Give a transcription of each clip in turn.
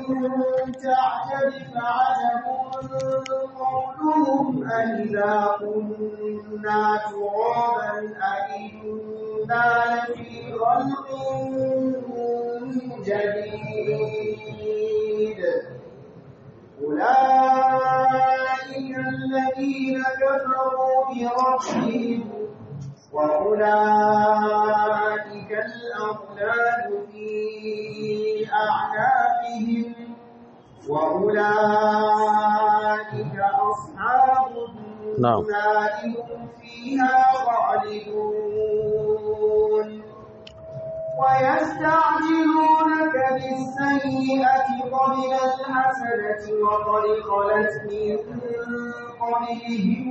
تعجب فعجب قولهم أإذا كنا ترابا أإنا لفي خلق جديد أولئك الذين كفروا بربهم وأولئك الأغلال في أعناقهم وأولئك أصحاب نعم. النار هم فيها خالدون ويستعجلونك بالسيئة قبل الحسنة وقد خلت من قبلهم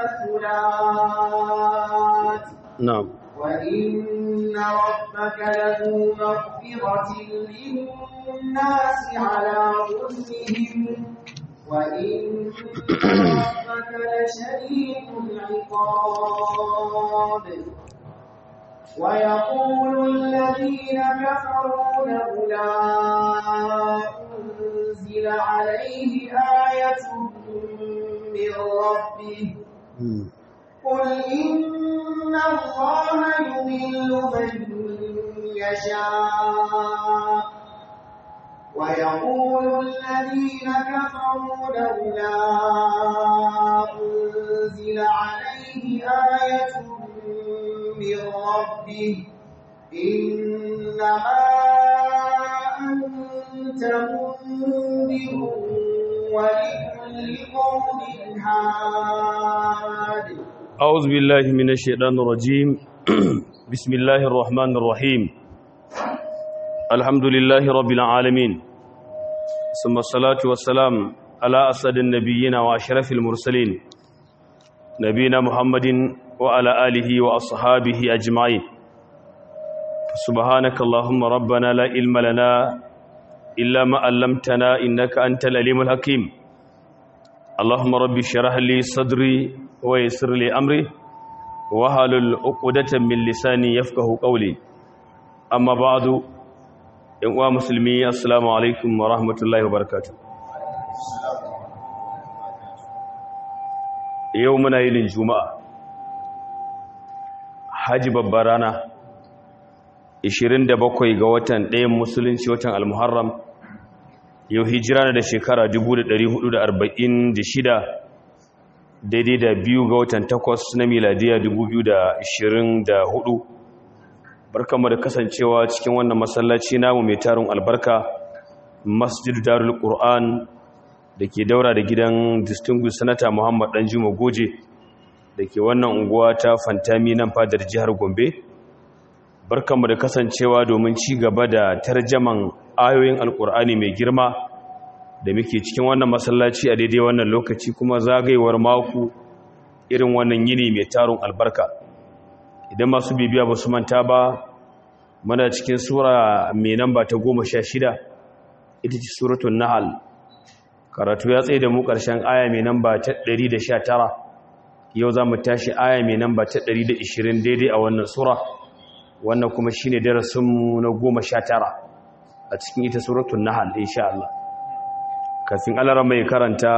المثلات na'am وإن ربك لذو مغفرة للناس على ظلمهم وإن ربك لشديد العقاب ويقول الذين كفروا لولا أنزل عليه آية من ربه قل إن الله يضل من يشاء ويقول الذين كفروا لولا أنزل عليه آية من ربه إنما أنت منذر ولكل قوم هاد أعوذ بالله من الشيطان الرجيم بسم الله الرحمن الرحيم الحمد لله رب العالمين ثم الصلاة والسلام على أسد النبيين وأشرف المرسلين نبينا محمد وعلى آله وأصحابه أجمعين سبحانك اللهم ربنا لا علم لنا إلا ما علمتنا إنك أنت العليم الحكيم اللهم رب اشرح لي صدري ويسر لي أمري وحلل عقدة من لساني يفقه قولي أما بعد يا مسلمي السلام عليكم ورحمة الله وبركاته يومنا يلين جمعة haji babbar rana 27 ga watan ɗayan musulunci watan al-muharram yau hijira na da shekara 1446 daidai da biyu ga watan takwas na miladiya 2024 barkanmu da kasancewa cikin wannan masallaci namu mai tarin albarka masjid darul qur'an da ke daura da gidan distinguished senator muhammad danjuma goje da ke wannan unguwa ta fantami nan fadar jihar gombe barkanmu da kasancewa domin ci gaba da tarjaman ayoyin alkur'ani mai girma da muke cikin wannan masallaci a daidai wannan lokaci kuma zagayewar mako irin wannan yini mai tarun albarka idan masu bibiya ba su manta ba muna cikin sura mai namba ta goma sha shida ita ce suratun nahal karatu ya tsaye da mu ƙarshen aya mai namba ta ɗari da sha tara yau za mu tashi aya mai namba ta ɗari da ishirin daidai a wannan sura wannan kuma shine darasinmu na goma sha tara a cikin ita suratun nahal insha Allah kafin alara mai karanta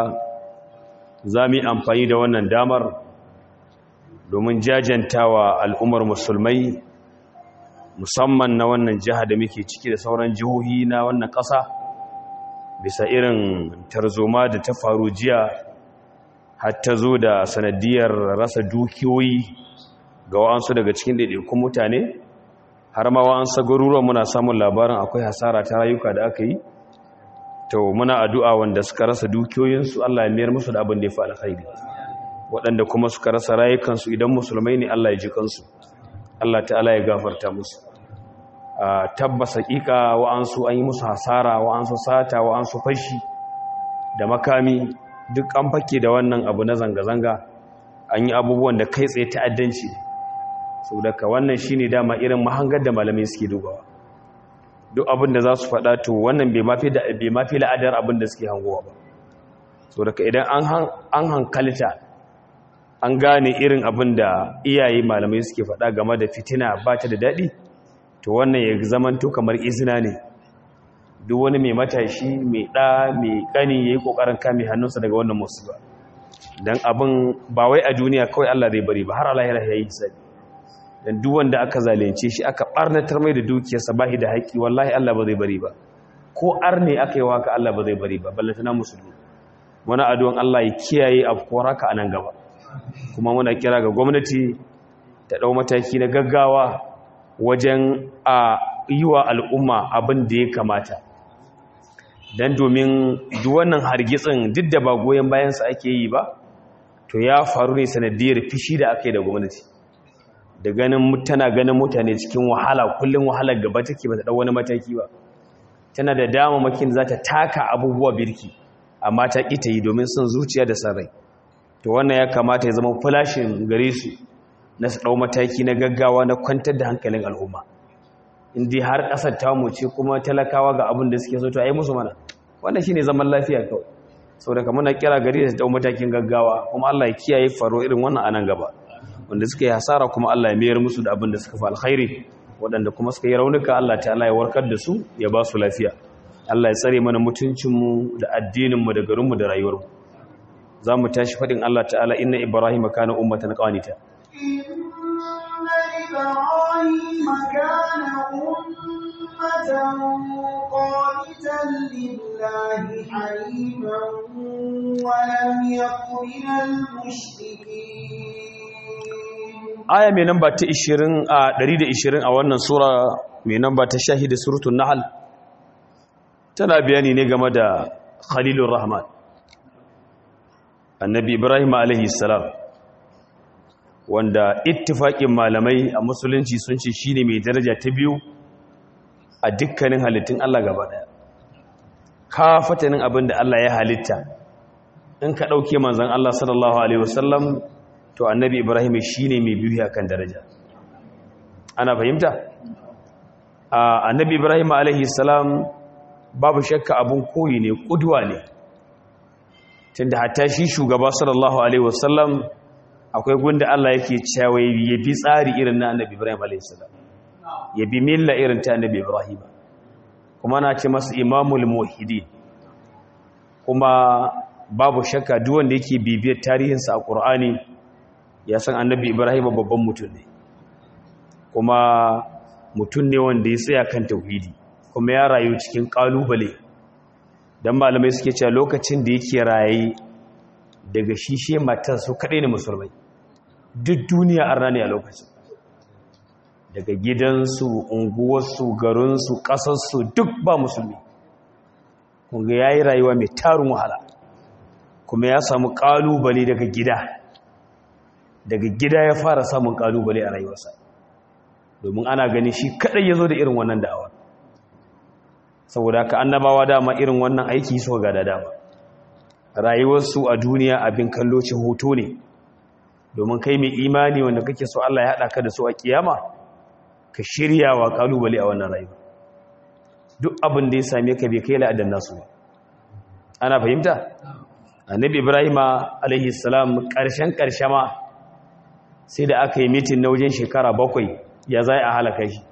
za mu yi amfani da wannan damar domin jajantawa al'ummar musulmai musamman na wannan jiha da muke ciki da sauran jihohi na wannan ƙasa bisa irin tarzoma da ta faru jiya har ta zo da sanadiyar rasa dukiyoyi ga wa'ansu daga cikin ɗaiɗaikun mutane har ma wa'ansu garuruwan muna samun labarin akwai hasara ta rayuka da aka yi to muna addu'a wanda suka rasa dukiyoyinsu Allah ya mayar musu da abin da ya fi alkhairi waɗanda kuma suka rasa rayukansu idan musulmai ne Allah ya ji kansu Allah ta'ala ya gafarta musu a tabbas hakika wa'ansu an yi musu hasara wa'ansu sata wa'ansu fashi da makami duk an fake da wannan abu na zanga-zanga an yi abubuwan da kai tsaye ta'addanci saboda ka wannan shine dama irin mahangar da malamai suke dubawa duk abin da za su faɗa to wannan bai mafi la'adar abin da suke hangowa ba so daga idan an hankalta an gane irin abin da iyaye malamai suke faɗa game da fitina ba ta da daɗi to wannan ya zamanto kamar izina ne duk wani mai matashi mai ɗa mai ƙani ya yi ƙoƙarin kame hannunsa daga wannan musiba don abin ba wai a duniya kawai Allah zai bari ba har alahira ya yi sabi don duk wanda aka zalunce shi aka ɓarnatar mai da dukiyarsa ba da haƙƙi wallahi Allah ba zai bari ba ko ar ne aka yi waka Allah ba zai bari ba ballantana musulmi wani addu'an Allah ya kiyaye afkuwar haka a nan gaba kuma muna kira ga gwamnati ta ɗau mataki na gaggawa wajen a yi wa al'umma abin da ya kamata don domin duwannan hargitsin duk da ba goyon bayansa ake yi ba to ya faru ne sanadiyar fishi da aka yi da gwamnati da ganin tana ganin mutane cikin wahala kullum wahalar gaba take ba ta ɗau wani mataki ba tana da damamakin za ta taka abubuwa birki amma ta ƙi ta yi domin son zuciya da sarai to wannan ya kamata ya zama fulashin gare su na su ɗau mataki na gaggawa na kwantar da hankalin al'umma indi har ƙasar tamu ce kuma talakawa ga abin da suke so to a yi musu mana wannan shine zaman lafiya kawai saboda kamar na kira gari da su ɗau matakin gaggawa kuma Allah ya kiyaye faro irin wannan anan gaba wanda suka yi hasara kuma Allah ya mayar musu da abin da suka fi alkhairi waɗanda kuma suka yi raunuka Allah ta'ala ya warkar da su ya ba su lafiya Allah ya tsare mana mutuncinmu da addininmu da garinmu da rayuwarmu za mu tashi faɗin Allah ta'ala inna Ibrahim kana ummatan qanita inna ibrahima kana ummatan qanitan lillahi haniman wa lam yakun minal mushrikeen aya mai namba ta 20 a 120 a wannan sura mai namba ta shahida suratul nahl tana bayani ne game da khalilur rahman annabi ibrahim alaihi salam wanda ittifaqin malamai a musulunci sun ce shine mai daraja ta biyu a dukkanin halittun Allah gaba daya ka fatanin abin da Allah ya halitta in ka dauke manzon Allah sallallahu alaihi wasallam to annabi ibrahim shine mai biyu akan daraja ana fahimta annabi ibrahim alaihi salam babu shakka abun koyi ne kudwa ne tunda hatta shi shugaba sallallahu alaihi wasallam akwai gunda Allah yake cewa ya bi tsari irin na annabi ibrahim alaihi salam ya bi milla irin ta annabi ibrahim kuma na ce masa imamul muwahhidin kuma babu shakka duk wanda yake bibiyar tarihinsa a qur'ani ya san annabi ibrahim babban mutum ne kuma mutum ne wanda ya tsaya kan tauhidi kuma ya rayu cikin kalubale don malamai suke cewa lokacin da yake raye daga shishe matar su kaɗai ne musulmai duk duniya arna ne a lokacin daga gidansu unguwarsu garinsu ƙasarsu duk ba musulmi kunga ya yi rayuwa mai tarin wahala kuma ya samu ƙalubale daga gida daga gida ya fara samun ƙalubale a rayuwarsa domin ana gani shi kaɗai ya zo da irin wannan da'awa saboda haka annabawa dama irin wannan aiki so ga da dama rayuwarsu a duniya abin kallo ce hoto ne domin kai mai imani wanda kake so Allah ya haɗa ka da su a kiyama ka shirya wa kalubale a wannan rayuwa duk abin da ya same ka bai kai la'adan nasu ba ana fahimta annabi ibrahima alaihi salam ƙarshen ƙarshe ma sai da aka yi mitin na wajen shekara bakwai ya za a halaka shi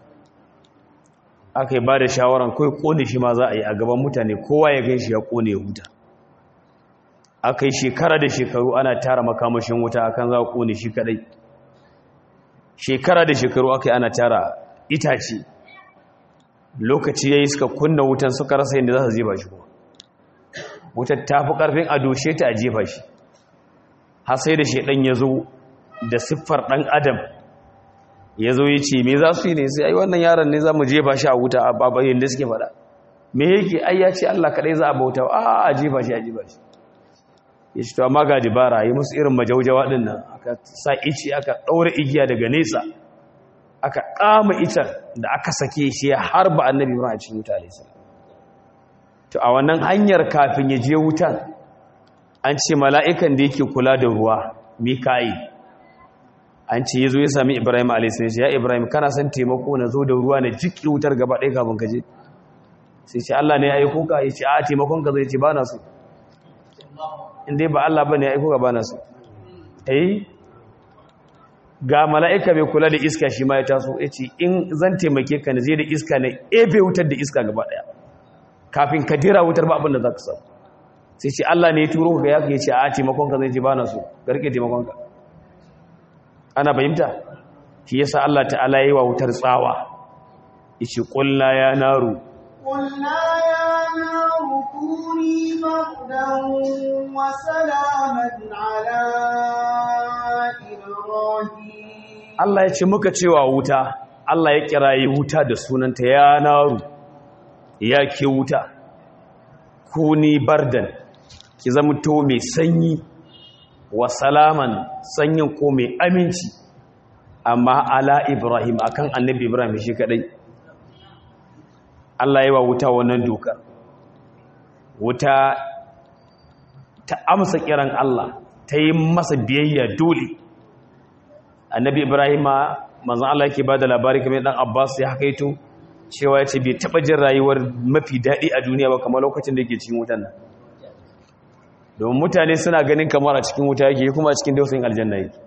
aka yi ba da shawaran kawai kone shi ma za a yi a gaban mutane kowa ya gan shi ya kone ya huta aka yi shekara da shekaru ana tara makamashin wuta akan za a kone shi kadai shekara da shekaru aka yi ana tara itace lokaci ya yi suka kunna wutan suka rasa yadda za su jefa shi kuma wutar ta fi ƙarfin a doshe ta a jefa shi har sai da shaidan ya zo da siffar ɗan adam ya zo ya ce me za su yi ne sai ai wannan yaron ne za mu jefa shi a wuta a babayin da suke faɗa me yake ai ya ce Allah kaɗai za a bauta a a jefa shi a jefa shi ya ce to amma ga dibara yi musu irin majaujawa ɗin nan aka sa ice aka ɗaura igiya daga nesa aka ƙama itan da aka sake shi ya harba annabi ibrahim a cikin wuta alaihi to a wannan hanyar kafin ya je wutan an ce mala'ikan da yake kula da ruwa mika'il an ce ya zo ya sami ibrahim a.s. ya ibrahim kana son taimako na zo da ruwa na jiki wutar gaba ɗaya kafin ka je sai ce allah ne ya aiko ka ya ce a taimakon ka zai ce ba na so inda ba allah ba ne ya aiko ka ba na so yi ga mala'ika mai kula da iska shi ma ya taso ya ce in zan taimake ka na zai da iska na ebe wutar da iska gaba ɗaya kafin ka dira wutar ba abin da za ka samu sai ce Allah ne ya turo ka ya ce a taimakon ka zai ce ba na so garke taimakon ka ana fahimta shi yasa Allah ta'ala yi wa wutar tsawa yace qulna ya naru قلنا يا نار كوني بردا وسلاما على إبراهيم Allah ya ce muka cewa wuta Allah ya kirayi wuta da sunanta ya naru ya ke wuta kuni bardan ki zama to mai sanyi wa salaman sanyin ko mai aminci amma ala Ibrahim akan annabi Ibrahim shi kadai Allah ya wa wuta wannan doka wuta ta amsa kiran Allah ta yi masa biyayya dole annabi ibrahima manzon Allah yake bada labari kamar dan Abbas ya hakaito cewa yace bai taba jin rayuwar mafi dadi a duniya ba kamar lokacin da yake cikin wutan nan domin mutane suna ganin kamar a cikin wuta yake kuma a cikin dausayin aljanna yake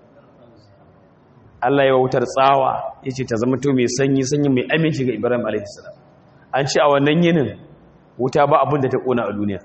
Allah ya wutar tsawa yace ta zama to mai sanyi sanyi mai aminci ga Ibrahim alaihi salam an ce a wannan yinin wuta ba abin da ta kona a duniya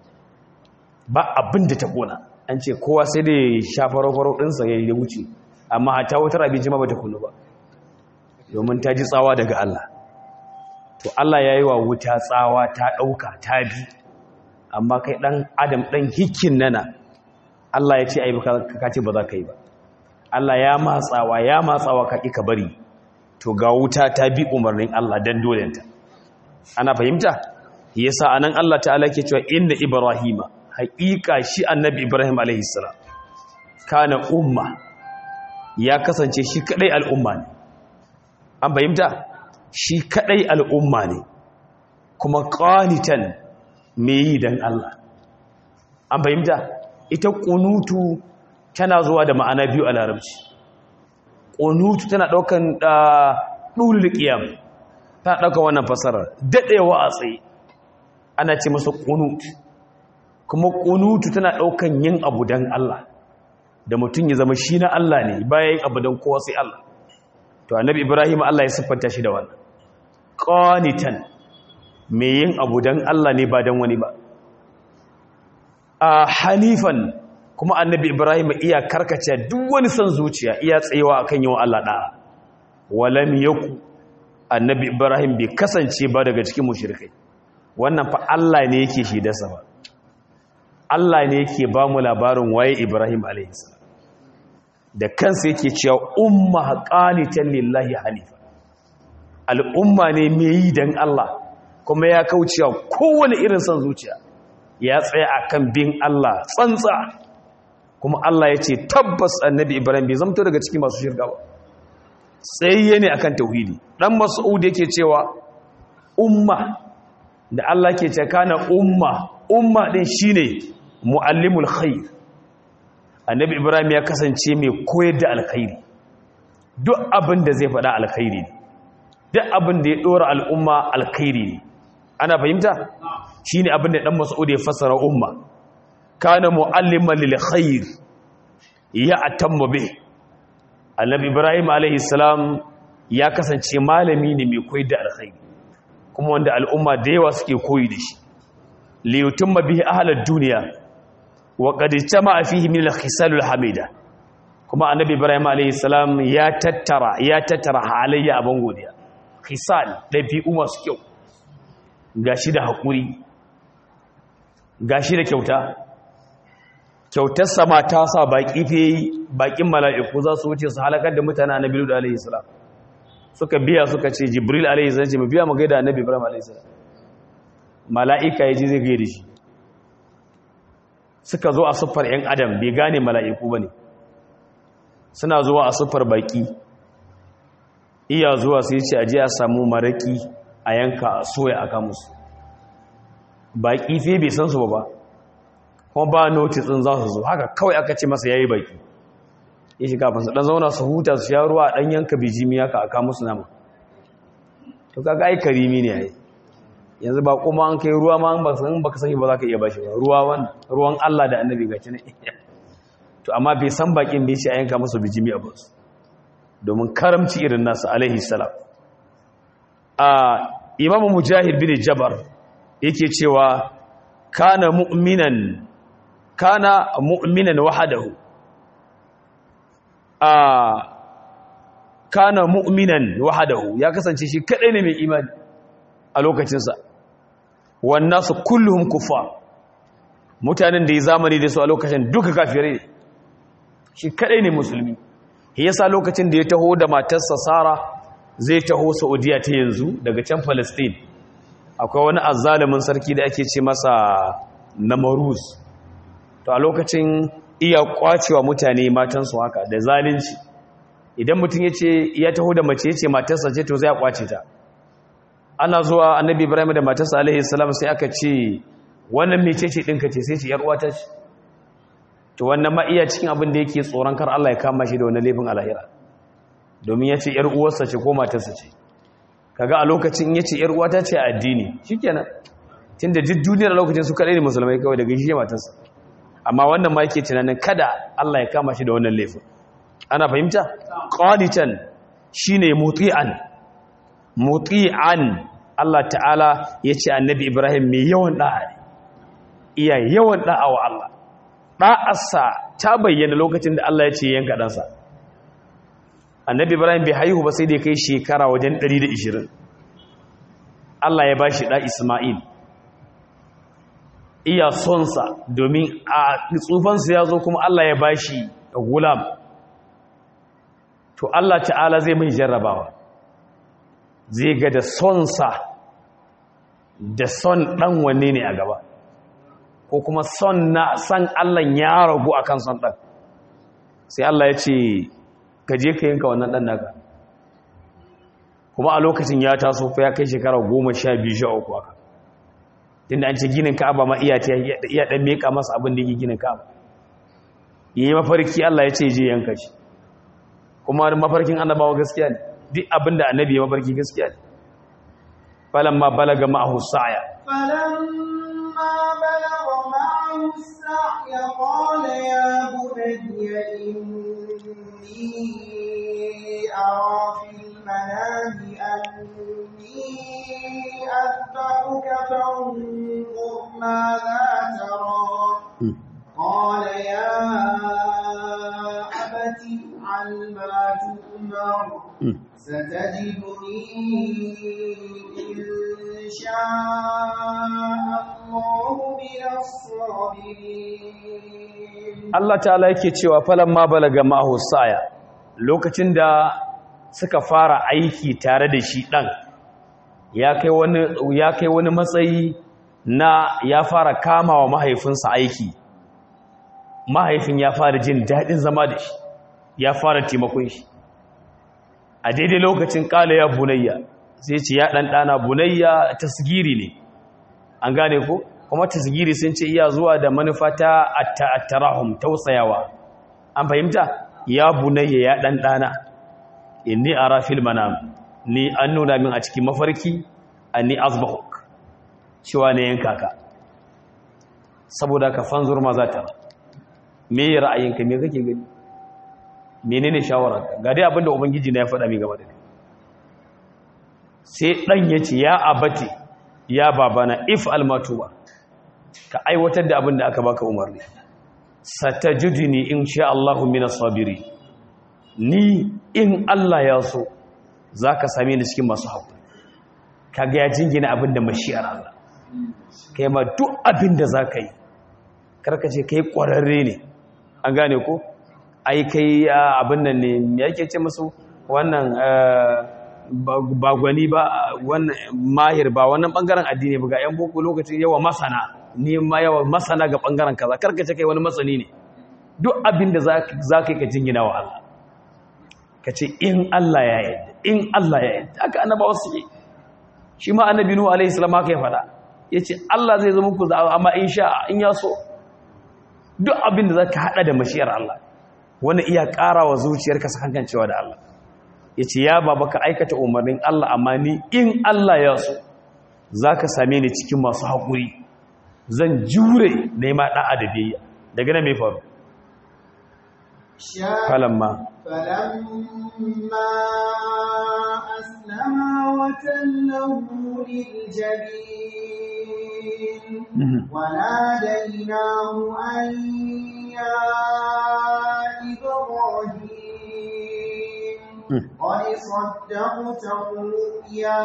ba abin da ta kona an ce kowa sai da ya sha faro-faro ɗinsa ya yi wuce amma a ta wutar abinci ma ba ta kunu ba domin ta ji tsawa daga Allah to Allah ya yi wa wuta tsawa ta ɗauka ta bi amma kai ɗan adam ɗan hikin nana Allah ya ce a yi ka ce ba za ka yi ba Allah ya matsawa ya matsawa ka ƙi ka bari to ga wuta ta bi umarnin Allah don dolenta ana fahimta yasa anan Allah ta'ala ke cewa inna ibrahima haƙiƙa shi annabi ibrahim alaihi salam kana umma ya kasance shi kadai al'umma ne an fahimta shi kadai al'umma ne kuma qanitan me yi dan Allah an fahimta ita qunutu tana zuwa da ma'ana biyu a larabci qunutu tana daukan dulul qiyam ta ɗauka wannan fasarar daɗewa a tsaye ana ce masa ƙunut kuma ƙunutu tana ɗaukan yin abu don Allah da mutum ya zama shi na Allah ne bayan abu don kowa sai Allah to annabi ibrahim Allah ya siffanta shi da wannan qanitan me yin abu don Allah ne ba don wani ba a hanifan kuma annabi ibrahim iya karkace duk wani son zuciya iya tsayewa akan yawan Allah da'a walam yaku annabi ibrahim bai kasance ba daga cikin mushrikai wannan fa Allah ne yake shi dasa ba Allah ne yake ba mu labarin waye ibrahim alaihi da kansa yake cewa umma qanitan lillahi hanifa al'umma ne mai yi dan Allah kuma ya kaucewa kowane irin son zuciya ya tsaya akan bin Allah tsantsa kuma Allah ya ce tabbas annabi ibrahim bai zamto daga cikin masu shirka ba tsayayye ne akan tauhidi dan mas'ud yake cewa umma da Allah ke ce kana umma umma din shine muallimul khair annabi ibrahim ya kasance mai koyar da alkhairi duk abin da zai faɗa alkhairi ne duk abin da ya dora al'umma alkhairi ne ana fahimta shine abin da dan mas'ud ya fassara umma kana mualliman lil khair ya atamma bih annabi ibrahim alaihissalam ya kasance malami ne mai koyi da alkhairi kuma wanda al'umma da yawa suke koyi da shi liyutumma bihi ahlad duniya wa qad jama'a fihi min al-khisal al-hamida kuma annabi ibrahim alaihissalam ya tattara ya tattara halayya abin godiya khisal dabi'u masu kyau gashi da hakuri gashi da kyauta kyautar sama ta sa baƙi fe baƙin mala'iku za su wuce su halakar da mutane na bilu da alaihissalam suka biya suka ce jibril alaihissalam ce mu biya mu gaida annabi ibrahim alaihissalam mala'ika ya ji zai gaida shi suka zo a siffar ‘yan adam bai gane mala'iku ba ne suna zuwa a siffar baƙi iya zuwa sai ce aji a samu maraƙi a yanka a soya a kamusu baƙi fe bai san su ba ba kuma ba notice din za su zo haka kawai aka ce masa yayi baki ya shiga kafin su dan zauna su huta su sha ruwa dan yanka bijimi haka aka musu nama to kaga ai karimi ne ai yanzu ba kuma an kai ruwa ma an ba san baka sani ba za ka iya bashi ba ruwa wan ruwan Allah da Annabi gaci ne to amma bai san bakin bai ce a yanka musu bijimi a basu domin karamci irin nasu alaihi salam a imamu mujahid bin jabar yake cewa kana mu'minan kana mu'minan wahadahu a kana mu'minan wahadahu ya kasance shi kadai ne mai imani a lokacinsa wannan su kulluhum kuffar mutanen da ya zamani da su a lokacin duka kafirai ne shi kadai ne musulmi yasa lokacin da ya taho da matarsa Sara zai taho Saudiya ta yanzu daga can Palestine akwai wani azzalumin sarki da ake ce masa Namaruz to a lokacin iya kwacewa mutane matansu haka da zalunci idan mutum yace ya taho da mace yace matarsa ce to zai kwace ta ana zuwa Annabi Ibrahim da matarsa alaihi salam sai aka ce wannan mecece dinka ce sai ce yar uwata ce to wannan ma iya cikin abin da yake tsoron kar Allah ya kama shi da wannan laifin alahira domin ya ce ‘yar uwarsa ce ko matarsa ce kaga a lokacin ya ce ‘yar uwata ce a addini shi kenan tun da duk duniyar lokacin su kaɗai ne musulmai kawai daga shi matarsa amma wannan ma yake tunanin kada Allah ya kama shi da wannan laifin ana fahimta qanitan shine muti'an muti'an Allah ta'ala ya ce annabi Ibrahim mai yawan da'a iya yawan da'a wa Allah ɗa'arsa ta bayyana lokacin da Allah ya ce yanka ɗansa annabi ibrahim bai haihu ba sai da kai shekara wajen 120 Allah ya ba shi ɗa isma'il iya sonsa domin a tsufansa ya zo kuma Allah ya ba shi gulam to Allah ta'ala zai mai jarrabawa zai ga da sonsa da son ɗan wanne ne a gaba ko kuma son na san Allah ya ragu akan son ɗan sai Allah ya ce ka je ka yanka wannan ɗan naka kuma a lokacin ya taso fa ya kai shekara goma sha biyu sha uku aka tunda an ce ginin ka'aba ma iya ta iya ɗan meka masa abin da yake ginin ka'aba ya yi mafarki Allah ya ce je yanka shi kuma mafarkin annabawa gaskiya ne duk abin da annabi ya mafarki gaskiya ne falamma balaga ma'ahu sa'ya فلما بلغ معه السعي قال يا بني إني أرى في المنام أني أذبحك فانظر ماذا ترى قال يا أبت افعل ما تؤمر ستجدني إن شاء الله من الصابرين Allah ta'ala yake cewa falamma balaga ma'ahu saya lokacin da suka fara aiki tare da shi dan ya kai wani ya kai wani matsayi na ya fara kama wa mahaifinsa aiki mahaifin ya fara jin daɗin zama da shi ya fara taimakon shi a daidai lokacin ƙala ya bunayya sai ce ya ɗanɗana bunayya tasgiri ne an gane ko kuma tasgiri sun ce iya zuwa da manufa ta attarahum tausayawa an fahimta ya bunayya ya ɗanɗana inni ara fil manam ni an nuna min a cikin mafarki anni azbahuk cewa ne yanka ka saboda ka fanzur ma za ta me ra'ayinka me kake gani menene shawararka ga dai abinda ubangiji na ya faɗa mi gaba da kai sai dan yace ya abati ya babana if almatuba ka aiwatar da abinda aka baka umarni satajidni insha Allahu minas sabiri ni in Allah ya so zaka same ni cikin masu hakuri kaga ya jingina abinda mashi'ar Allah kai ma duk abinda zaka yi karka ce kai kwararre ne an gane ko ai kai abin nan ne yake ce musu wannan ba gwani ba wannan mahir ba wannan bangaren addini ba ga yan boko lokacin yawa masana ni ma yawa masana ga bangaren kaza karkace kai wani masani ne duk abin da za ka yi ka jingina wa Allah ka ce in Allah ya yi in Allah ya yi haka annaba wasu yi shi ma annabi nuhu alaihi salam haka ya faɗa ya ce Allah zai zama ku za'a amma in sha in ya so duk abin da za ka haɗa da mashiyar Allah wani iya ƙara wa zuciyarka sakankancewa da Allah ya ce ya baba ka aikata umarnin Allah amma ni in Allah ya so za ka same ni cikin masu haƙuri zan jure nema ɗa'a da biyayya daga nan mai faru falamma فلما أسلما وتله للجبين وناديناه أن يا إبراهيم قد صدقت الرؤيا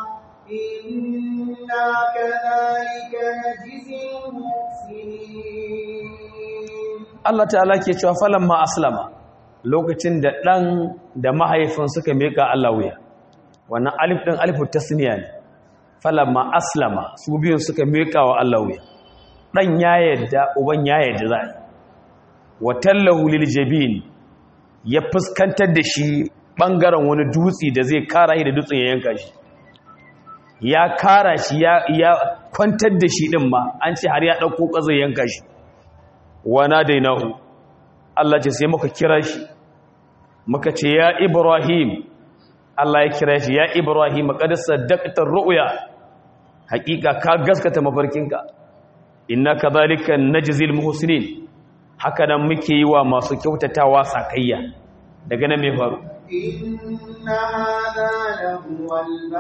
إنا كذلك نجزي المحسنين Allah ta'ala ke cewa falamma aslama lokacin da ɗan da mahaifin suka miƙa Allah wuya wannan alif ɗin alifu tasniya ne falamma aslama su biyun suka miƙa wa Allah wuya ɗan ya yadda uban ya yadda za a yi wa tallahu lil jabin ya fuskantar da shi ɓangaren wani dutse da zai kara shi da dutsen ya yanka shi ya kara shi ya kwantar da shi ɗin ma an ce har ya ɗauko ƙazai yanka shi wana dainahu Allah ce sai muka kira shi muka ce ya Ibrahim Allah ya kira shi ya Ibrahim qad saddaqta ru'ya hakika ka gaskata mafarkinka inna kadhalika najzil muhsinin haka nan muke yi wa masu kyautatawa sakayya daga nan me faru إن هذا لهو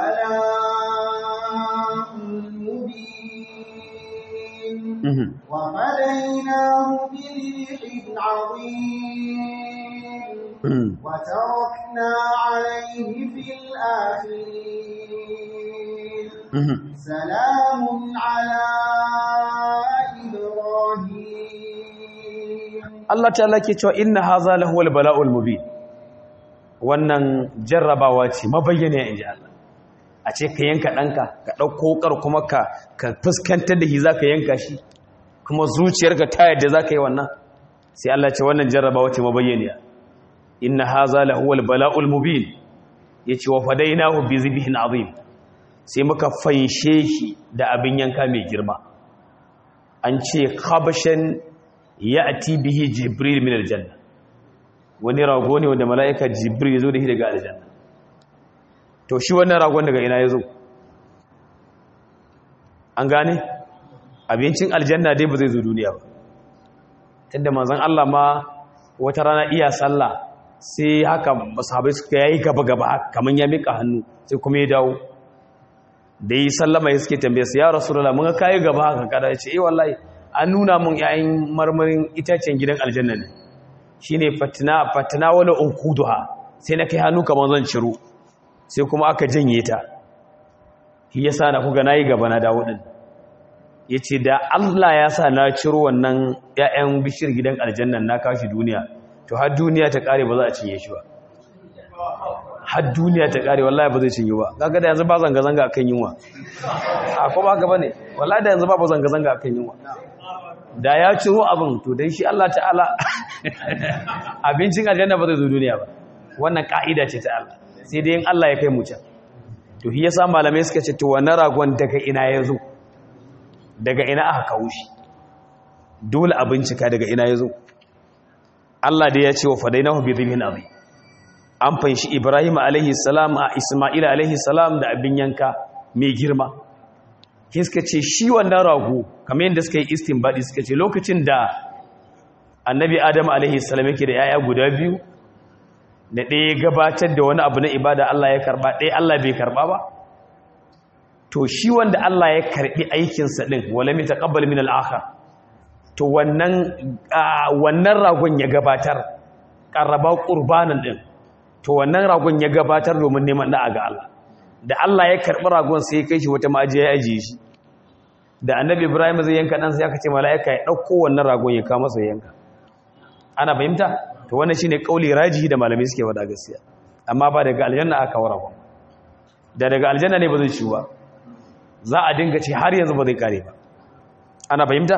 البلاء المبين وفديناه بذبح عظيم وتركنا عليه في الآخرين سلام على إبراهيم Allah ta'ala ke cewa inna hadha lahuwal bala'ul mubin wannan jarrabawa ce mabayyana inji Allah a ce ka yanka ɗanka ka ɗauko ƙar kuma ka ka fuskantar da shi za ka yanka shi kuma zuciyarka ta yadda za ka yi wannan sai Allah ce wannan jarrabawa ce mabayyana inna haza lahuwal bala'ul mubin yace wa fadainahu bi zibhin azim sai muka fanshe shi da abin yanka mai girma an ce khabashan ya'ti bihi jibril min aljanna wani rago ne wanda mala'ika jibril ya zo da shi daga aljanna to shi wannan ragon daga ina ya zo an gane abincin aljanna dai ba zai zo duniya ba tunda manzon Allah ma wata rana iya sallah sai haka sahabai suka yayi gaba gaba kaman ya mika hannu sai kuma ya dawo da yi sallama ya suke tambaye su ya rasulullah mun ga kai gaba haka kada ce eh wallahi an nuna mun yayin marmarin itacen gidan aljanna ne shine fatina fatina wala unkuduha sai na kai hannu kaman zan ciro sai kuma aka janye ta shi yasa na kuga nayi gaba na dawo din yace da Allah ya sa na ciro wannan ƴaƴan bishir gidan aljanna na kashi duniya to har duniya ta kare ba za a cinye shi ba har duniya ta kare wallahi ba zai cinye ba kaga da yanzu ba zanga zanga akan yunwa a ko ba haka bane wallahi da yanzu ba zanga zanga akan yunwa da ya ciro abin to dai shi Allah ta'ala abincin aljanna ba zai zo duniya ba wannan ka'ida ce ta Allah sai dai in Allah ya kai mu can to shi yasa malamai suka ce to wannan ragon daga ina ya zo daga ina aka kawo shi dole a bincika daga ina ya zo Allah da ya ce wa fadainahu bi dhibhin azim an fanshi Ibrahim alaihi salam a Isma'il alaihi salam da abin yanka mai girma ke suka ce shi wannan rago kamar yadda suka yi istinbadi suka ce lokacin da annabi Adam alaihi salam yake da yaya guda biyu da ɗaya gabatar da wani abu na ibada Allah ya karba ɗaya Allah bai karba ba to shi wanda Allah ya karbi aikinsa ɗin wala mai taƙabbal min al'akhar to wannan wannan ragon ya gabatar ƙarraba ƙurbanin ɗin to wannan ragon ya gabatar domin neman da'a ga Allah da Allah ya karɓi ragon sai ya kai shi wata ma'ajiya ya ajiye shi da annabi ibrahim zai yanka ɗansa ya kace mala'ika ya ɗauko wannan ragon ya kama masa yanka ana fahimta to wannan shine kauli rajihi da malamai suke wada gaskiya amma ba daga aljanna aka wara ba da daga aljanna ne ba zai ciwa za a dinga ce har yanzu ba zai kare ba ana fahimta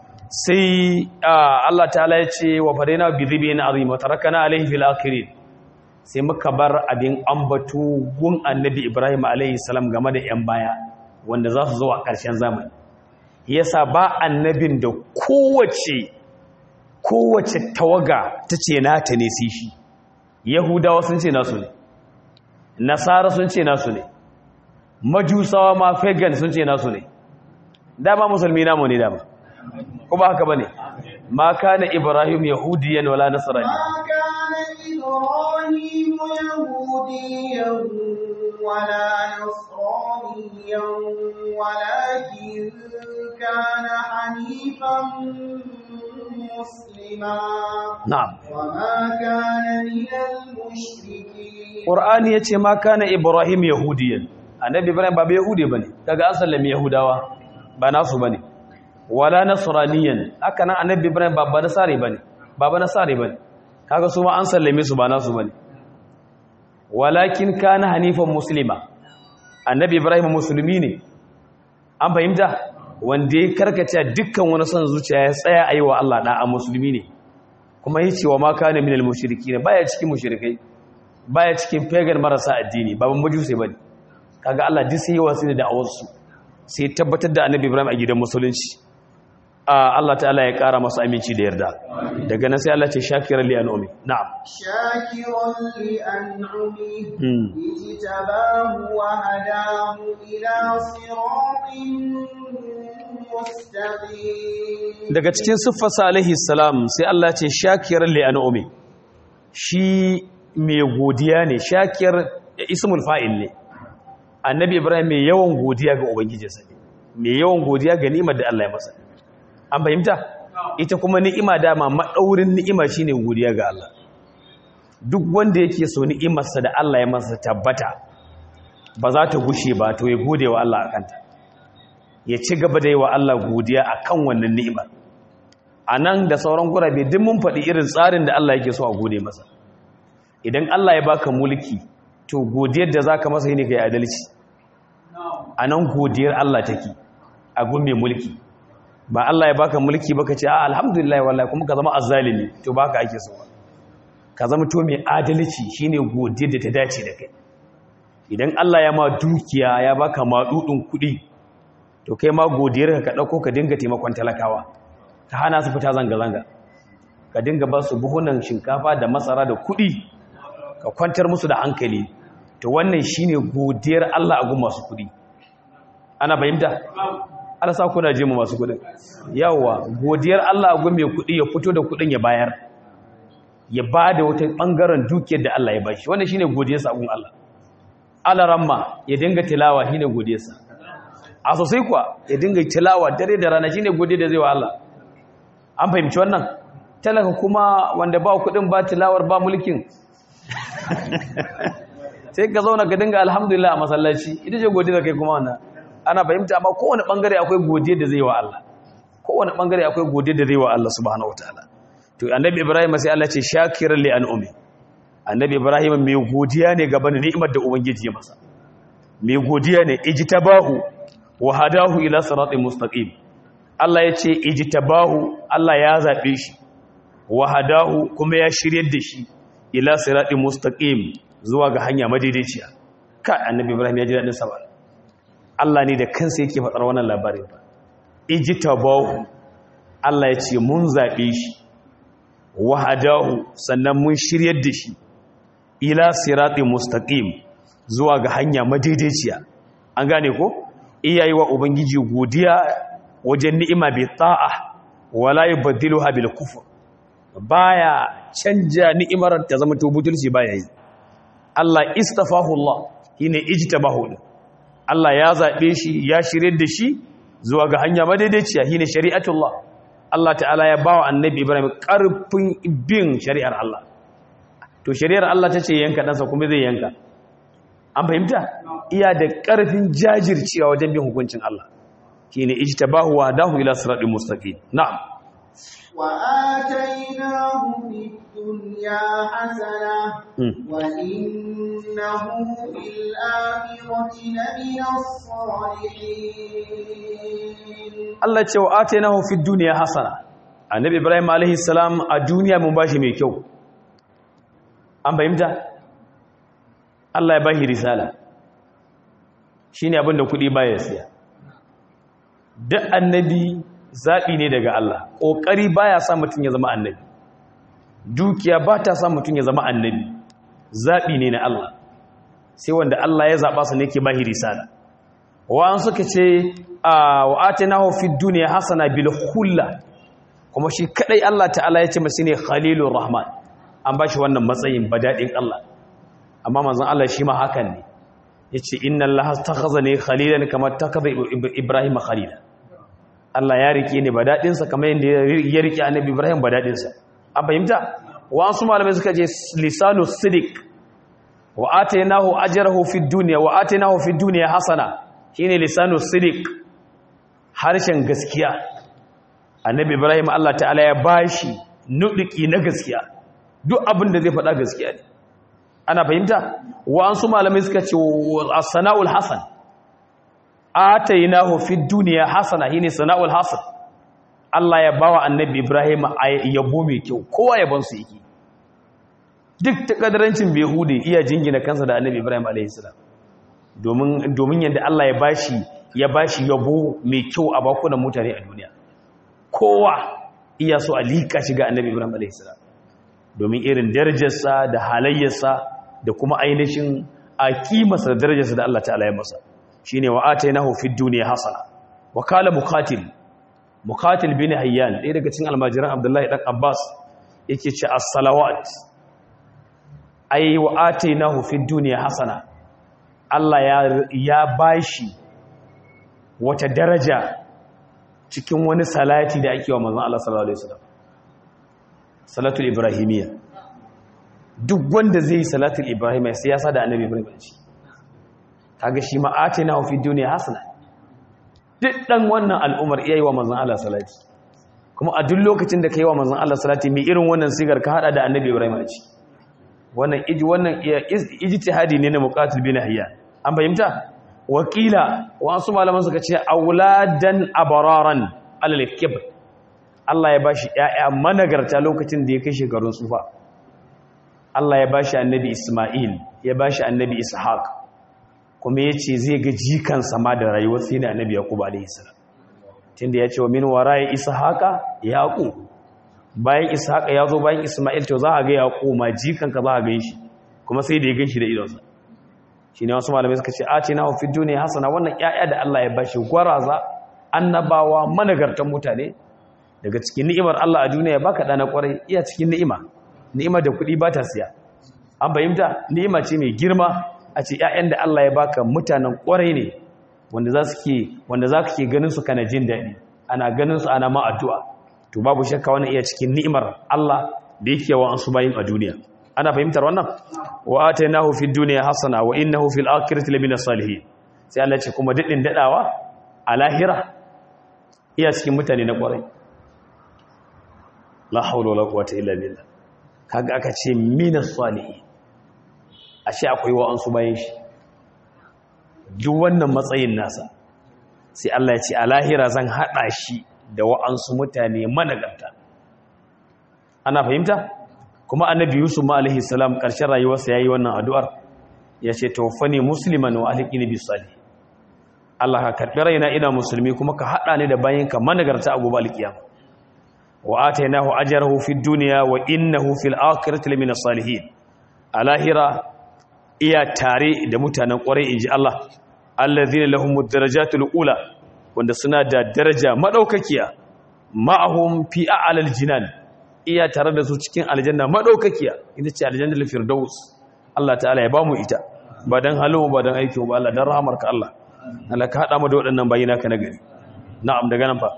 sai Allah ta'ala ya ce wa fadaina bi dhibin azim wa tarakana alayhi fil akhirin sai muka bar abin ambatu gun annabi Ibrahim alayhi salam game da yan baya wanda za su zo a ƙarshen zamani yasa ba annabin da kowace kowace tawaga ta ce nata ne sai shi yahudawa sun ce nasu ne nasara sun ce nasu ne majusawa ma pagan sun ce nasu ne dama musulmi namu ne dama kuma haka bane ma kana ibrahim yahudiyan wala nasrani ما كان إبراهيم يهوديا ولا نصرانيا ولكن كان حنيفا مسلما na'am وما كان من المشركين qur'ani yace ma kana ibrahim yahudiyan annabi ibrahim ba yahudi bane kaga an sallame yahudawa ba nasu bane wala nasraniyan haka nan annabi ibrahim ba ba nasare bane ba ba nasare bane kaga su ma an sallame su ba nasu bane walakin kana hanifan muslima annabi ibrahim musulmi ne an fahimta wanda ya karkace dukkan wani son zuciya ya tsaya ayi wa Allah da a musulmi ne kuma yace wa ma kana minal mushrikin baya cikin mushrikai baya cikin pagan marasa addini baban majusi bane kaga Allah duk sai yawa sai da da'awarsu sai tabbatar da annabi Ibrahim a gidan musulunci Allah ta'ala ya kara masa aminci da yarda daga nan sai Allah ce shakiran li an'umi na'am شاكرا لأنعمه Hmm. اجتباه وهداه إلى صراط مستقيم daga cikin siffarsa alaihi salam sai Allah ce shakiran li an'umi shi mai godiya ne shakir ismul fa'il ne annabi Ibrahim mai yawan godiya ga ubangijinsa ne mai yawan godiya ga ni'imar da Allah ya masa an fahimta ita kuma ni'ima dama maɗaurin ni'ima shine godiya ga Allah duk wanda yake so ni'imarsa da Allah ya masa tabbata ba za ta gushe ba to ya gode wa Allah akanta ya ci gaba da yi wa Allah godiya akan wannan ni'imar a nan da sauran gurabe duk mun faɗi irin tsarin da Allah yake so a gode masa idan Allah ya baka mulki to godiyar da zaka masa ne kai adalci a nan godiyar Allah take a gun mai mulki ba Allah ya baka mulki baka ce a alhamdulillah wallahi kuma ka zama azzalimi to baka ake so ka zama to mai adalci shine godiyar da ta dace da kai idan Allah ya ma dukiya ya baka madudin kuɗi to kai ma godiyar ka dauko ka dinga taimakon talakawa ka hana su fita zanga zanga ka dinga ba su buhunan shinkafa da masara da kuɗi ka kwantar musu da hankali to wannan shine godiyar Allah a gun masu kuɗi ana fahimta Allah sa kuna je mu masu kudin yawa godiyar Allah gun mai kudi ya fito da kudin ya bayar ya bada wata bangaren dukiyar da Allah ya bashi wannan shine godiyar sa gun Allah Allah ramma ya dinga tilawa shine godiyar sa a sosai kuwa ya dinga tilawa dare da rana shine godiyar da zai wa Allah an fahimci wannan talaka kuma wanda ba kudin ba tilawar ba mulkin sai ka zauna ka dinga alhamdulillah a masallaci ita ce godiyar kai kuma wannan ana fahimta amma kowane bangare akwai godiya da zai wa Allah kowane bangare akwai godiya da zai wa Allah subhanahu wataala to annabi Ibrahim sai Allah ce shakiran li an'umi annabi Ibrahim mai godiya ne gaban ni'imar da ubangiji ya masa mai godiya ne ijtabahu wa hadahu ila siratin mustaqim Allah ya ce ijtabahu Allah ya zabe shi wa hadahu kuma ya shiryar da shi ila siratin mustaqim zuwa ga hanya madaidaiciya ka annabi Ibrahim ya ji dadin sa ba Allah ne da kansa yake faɗar wannan labarin ba ijtabahu Allah ya ce mun zaɓe shi wahadahu sannan mun shiryar da shi ila siratin mustaqim zuwa ga hanya madaidaiciya an gane ko iyayi wa ubangiji godiya wajen ni'ima bi ta'a wala yubaddiluha bil kufr baya canja ni'imar ta zama to butulci baya yi Allah istafahu Allah shine ijtabahu Allah ya zaɓe shi ya shirye da shi zuwa ga hanya madaidaiciya shine shari'atullah Allah ta'ala ya bawa annabi Ibrahim ƙarfin bin shari'ar Allah to shari'ar Allah ta ce yanka ɗansa kuma zai yanka an fahimta iya da ƙarfin jajircewa wajen bin hukuncin Allah shine ijtabahu wa dahu ila siratin mustaqim na'am وآتيناه في الدنيا حسنة وإنه في الآخرة لمن الصالحين Allah ce wa atainahu fid dunya hasana annabi Ibrahim alaihi salam a duniya mun bashi mai kyau an fahimta Allah ya bashi risala shine abin da kudi baya siya duk annabi zaɓi ne daga Allah ƙoƙari baya sa mutum ya zama annabi dukiya ba ta sa mutum ya zama annabi zaɓi ne na Allah sai wanda Allah ya zaɓa su ne ke bahi risala wa'an suka ce a wa'ate na haufi duniya hasana bil hulla kuma shi kaɗai Allah ta'ala ya ce masu ne khalilun rahman an ba shi wannan matsayin badaɗin Allah amma manzan Allah shi ma hakan ne ya ce inna Allah ta kaza ne khalilan kamar ta kaza Ibrahim khalila Allah ya rike ne ba daɗinsa kamar yadda ya rike annabi Ibrahim ba daɗinsa an fahimta wasu malamai suka je lisanu sidik wa atainahu ajrahu fid dunya wa atainahu fid dunya hasana shine lisanu sidik harshen gaskiya annabi Ibrahim Allah ta'ala ya bashi nuduki na gaskiya duk abin da zai faɗa gaskiya ne ana fahimta wasu malamai suka ce as-sana'ul hasan atainahu fid dunya hasana shine sana'ul hasan Allah ya bawa annabi Ibrahim yabo mai kyau kowa yabon su yake duk takadarancin behudi iya jingina kansa da annabi Ibrahim alaihi salam domin domin yanda Allah ya bashi ya bashi yabo mai kyau a bakunan mutane a duniya kowa iya so a lika shi ga annabi Ibrahim alaihi salam domin irin darajarsa da halayyarsa da kuma ainihin a kimarsa da darajarsa da Allah ta'ala ya masa shine wa atainahu fid dunya hasana wa kala muqatil muqatil bin hayyan ɗaya daga cikin almajiran abdullahi dan abbas yake ce as-salawat ay wa atainahu fid dunya hasana Allah ya ya bashi wata daraja cikin wani salati da ake wa manzon Allah sallallahu alaihi wasallam salatul ibrahimiyya duk wanda zai yi salatul ibrahimiyya sai ya sa da annabi ibrahim a ciki kaga shi ma atina fi duniya hasana duk dan wannan al'umar iya yi wa manzon Allah salati kuma a duk lokacin da ka yi wa manzon Allah salati mai irin wannan sigar ka hada da annabi Ibrahim a ciki wannan iji wannan ijtihadi ne na muqatil bin hayya an fahimta wakila wasu malaman suka ce auladan abararan alal kibr Allah ya bashi ƴaƴa managarta lokacin da ya kai shekarun tsufa Allah ya bashi annabi Isma'il ya bashi annabi Ishaq kuma ya ce zai ga jikan sama da rayuwar sai da annabi yaqub alaihi salam tunda ya ce wa min wara'i ishaqa yaqub bayan ishaqa ya zo bayan isma'il to za a ga yaqub ma jikan ka za a gan shi kuma sai da ya gan shi da idonsa shine wasu malamai suka ce atina fi dunya hasana wannan ƴaƴa da Allah ya bashi gwaraza annabawa managartan mutane daga cikin ni'imar Allah a duniya baka dana kwarai iya cikin ni'ima ni'ima da kuɗi ba ta siya an fahimta ni'ima ce mai girma a ce ‘ya'yan da Allah ya baka mutanen ƙwarai ne wanda za su ke wanda za ka ke ganin su kana jin daɗi ana ganin su ana ma addu'a to babu shakka wani iya cikin ni'imar Allah da yake wa an su bayin a duniya ana fahimtar wannan wa atainahu fid dunya hasana wa innahu fil akhirati lamina salihin sai Allah ce kuma daɗin daɗawa a lahira iya cikin mutane na ƙwarai la hawla wala quwwata illa billah kaga aka ce minas salihin ashe akwai wa'ansu bayan shi duk wannan matsayin nasa sai Allah ya ce a lahira zan haɗa shi da wa'ansu mutane managarta ana fahimta kuma annabi yusuf ma alaihi salam ƙarshen rayuwarsa ya yi wannan addu'ar ya ce taufani musulman wa alhiki bis salih Allah ka karɓi raina ina musulmi kuma ka haɗa ni da bayanka managarta a gobe alkiyama wa atainahu ajrahu fid dunya wa innahu fil akhirati lamina salihin a lahira iya tare da mutanen kwarai in ji Allah allazina lahum darajatul ula wanda suna da daraja madaukakiya ma'ahum fi a'lal jinan iya tare da su cikin aljanna madaukakiya ita ce aljannatul firdaus Allah ta'ala ya bamu ita ba dan halin ba dan aikin ba Allah dan rahamarka Allah Allah ka hada mu da waɗannan bayina ka nagari na'am daga nan fa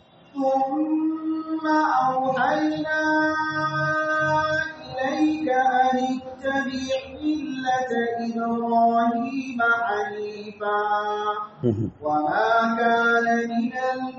ثم أوحينا إليك أن اتبع ملة إبراهيم حنيفا وما كان من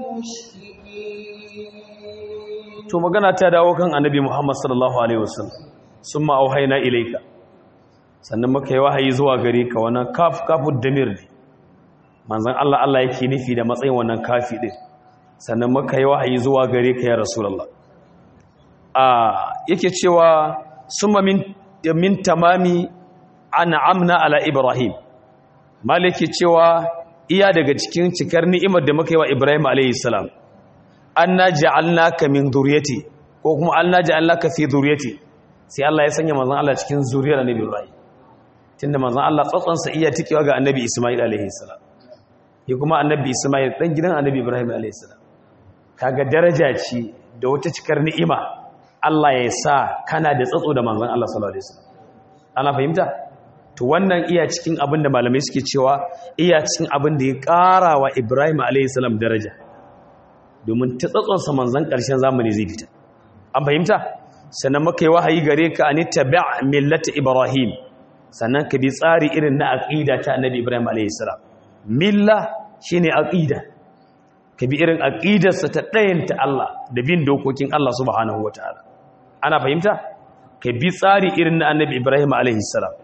المشركين to magana ta dawo kan annabi Muhammad sallallahu alaihi wasallam summa auhayna ilayka sannan muka yi wahayi zuwa gare ka wannan kaf kafud damir ne manzon Allah Allah yake nufi da matsayin wannan kafi din sannan muka yi wahayi zuwa gare ka ya rasulullah a yake cewa summa min min tamami an'amna ala ibrahim maliki cewa iya daga cikin cikar ni'imar da muka yi wa ibrahim alayhi salam anna ja'alnaka min dhurriyyati ko kuma anna ja'alnaka fi dhurriyyati sai Allah ya sanya manzon Allah cikin zuriyar annabi ibrahim tunda manzon Allah tsatson sa iya tikewa ga annabi isma'il alayhi salam ya kuma annabi isma'il dan gidan annabi ibrahim alayhi salam kaga daraja ce da wata cikar ni'ima Allah ya sa kana da tsatso da manzon Allah sallallahu alaihi wasallam ana fahimta to wannan iya cikin abin da malamai suke cewa iya cikin abin da ya ƙara wa Ibrahim alayhi salam daraja domin ta tsatsonsa manzan ƙarshen zamani zai fita an fahimta sannan muka yi wahayi gare ka ani tabi' millata ibrahim sannan ka bi tsari irin na aqida ta annabi ibrahim alayhi salam milla shine aqida ka bi irin aqidarsa ta ɗayanta Allah da bin dokokin Allah subhanahu wataala ana fahimta ka bi tsari irin na annabi ibrahim alayhi salam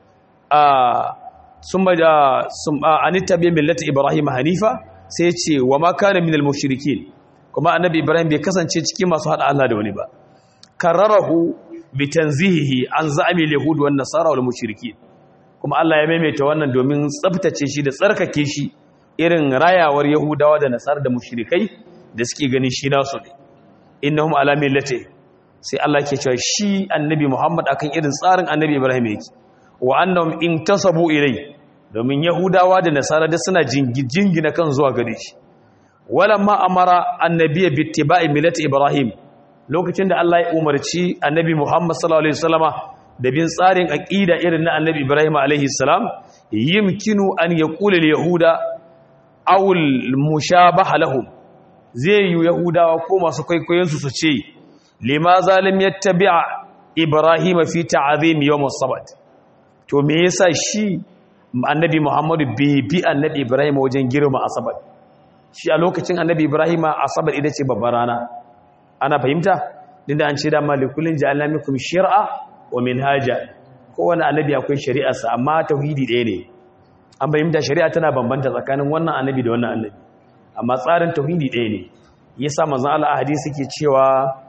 a summa summa ani tabi' millata ibrahim hanifa sai ce wa ma kana minal mushrikin kuma annabi ibrahim bai kasance cikin masu hada Allah da wani ba kararahu bi tanzihihi an za'ami yahud wan nasara wal mushrikin kuma Allah ya maimaita wannan domin tsaftace shi da tsarkake shi irin rayawar yahudawa da nasara da mushrikai da suke ganin shi nasu ne innahum ala millati sai Allah ke cewa shi annabi Muhammad akan irin tsarin annabi Ibrahim yake wa annahum intasabu ilai domin yahudawa da nasara da suna jingina kan zuwa gare shi walamma amara annabiyya bittiba'i millati ibrahim lokacin da Allah ya umarci annabi Muhammad sallallahu alaihi wasallama da bin tsarin aqida irin na annabi Ibrahim alaihi salam yumkinu an yaqula yahuda aw al-mushabaha lahum zai yi yahudawa ko masu kwaikwayon su su ce limaza lam yattabi'a ibrahim fi ta'zim yawm as-sabt to me yasa shi annabi Muhammadu bai bi annabi Ibrahim wajen girma asabar shi a lokacin annabi Ibrahim asabar ita ce babbar rana ana fahimta dinda an ce da malikullin ja'alna minkum shir'a wa minhaja kowanne annabi akwai shari'arsa amma tauhidi ɗaya ne an fahimta shari'a tana bambanta tsakanin wannan annabi da wannan annabi amma tsarin tauhidi ɗaya ne yasa manzon Allah a hadisi ke cewa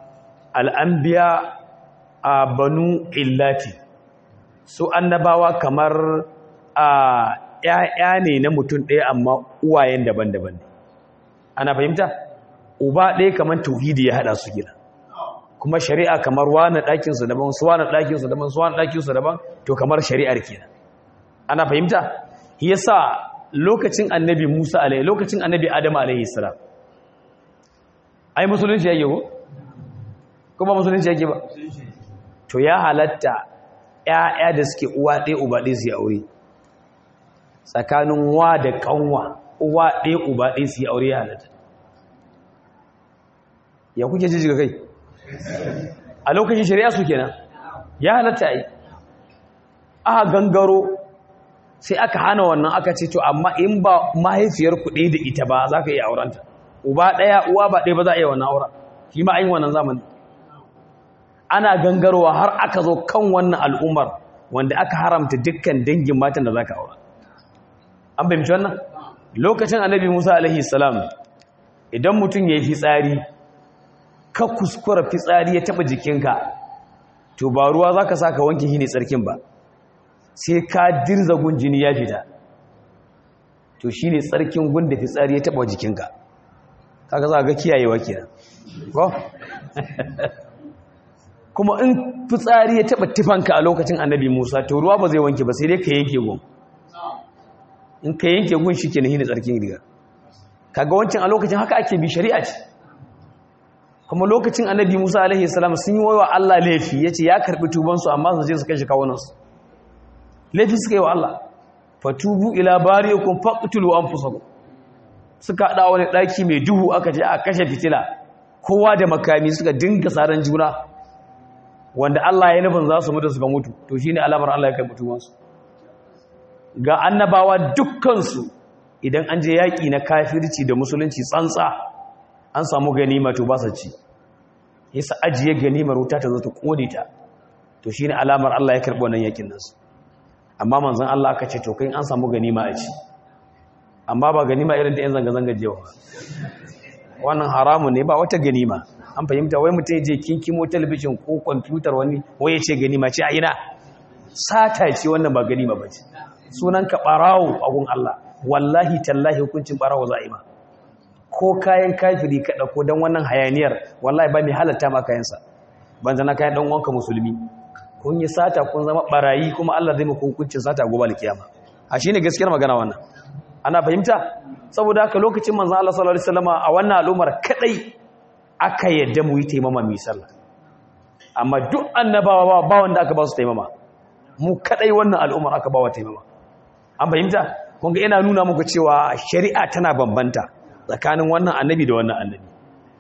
al-anbiya a banu illati su annabawa kamar a ‘ya'ya ne na mutum ɗaya amma uwayen daban-daban ne ana fahimta uba ɗaya kamar tauhidi ya haɗa su gina kuma shari'a kamar wani ɗakinsu daban su wani ɗakinsu daban su wani ɗakinsu daban to kamar shari'ar kenan ana fahimta yasa lokacin annabi musa alaihi lokacin annabi adam alaihi salam ai musulunci yake ko kuma musulunci yake ba to ya halatta ‘ya'ya da suke uwa ɗaya uba ɗaya su yi aure tsakanin wa da ƙanwa uwa ɗaya uba ɗaya su yi aure ya halatta ya kuke ji kai a lokacin shari'a su kenan ya halatta yi aka gangaro sai aka hana wannan aka ce to amma in ba mahaifiyar kuɗi da ita ba za ka iya aurenta uba ɗaya uwa ba ɗaya ba za a iya wannan auren shi ma yin wannan zamani ana gangarowa har aka zo kan wannan al'ummar wanda aka haramta dukkan dangin matan da za ka aura an fahimci wannan lokacin annabi musa alaihi salam idan mutum ya yi fitsari ka kuskura fitsari ya taba jikinka to ba ruwa za ka sa ka wanke shi ne tsarkin ba sai ka dirza gun jini ya fita to shi ne tsarkin gun da fitsari ya taba jikinka kaga za ga kiyayewa kenan ko kuma in fitsari ya taba tufanka a lokacin annabi Musa to ruwa ba zai wanke ba sai dai ka yanke gun in ka yanke gun shi ke nahi tsarkin riga kaga wancan a lokacin haka ake bi shari'a ce kuma lokacin annabi Musa alaihi salam sun yi wa Allah laifi yace ya karbi tuban su amma su je su kashe kawunan su laifi suka yi wa Allah fatubu ila bariyakum faqtulu anfusakum suka hada wani daki mai duhu aka je a kashe fitila kowa da makami suka dinga saran juna wanda Allah ya nufin za su mutu suka mutu to shine alamar Allah ya kai mutuwansu ga annabawa dukkansu idan an je yaƙi na kafirci da musulunci tsantsa an samu ganima to ba su ci yasa ajiye ganimar wuta ta zo ta kone ta to shine alamar Allah ya karɓi wannan yaƙin nasu amma manzon Allah aka ce to kai an samu ganima a ci amma ba ganima irin ta yan zanga-zanga jewa wannan haramun ne ba wata ganima an fahimta wai mutum je kinkimo talabijin ko kwamfutar wani wai ya ce ganima ce a ina sata ce wannan ba ganima ba ce sunan ka ɓarawo a gun Allah wallahi tallahi hukuncin ɓarawo za a yi ma ko kayan kafiri ka ɗauko don wannan hayaniyar wallahi ba mai halatta ma kayansa ban zana kayan ɗan wanka musulmi kun yi sata kun zama ɓarayi kuma Allah zai muku hukuncin sata gobe alkiyama a shi ne gaskiyar magana wannan ana fahimta saboda haka lokacin manzan Allah sallallahu alaihi wasallam a wannan al'ummar kadai aka yadda mu yi taimama mai sallah amma duk annabawa ba wanda aka ba su taimama mu kadai wannan al'ummar aka ba wa taimama an fahimta kun ga ina nuna muku cewa shari'a tana bambanta tsakanin wannan annabi da wannan annabi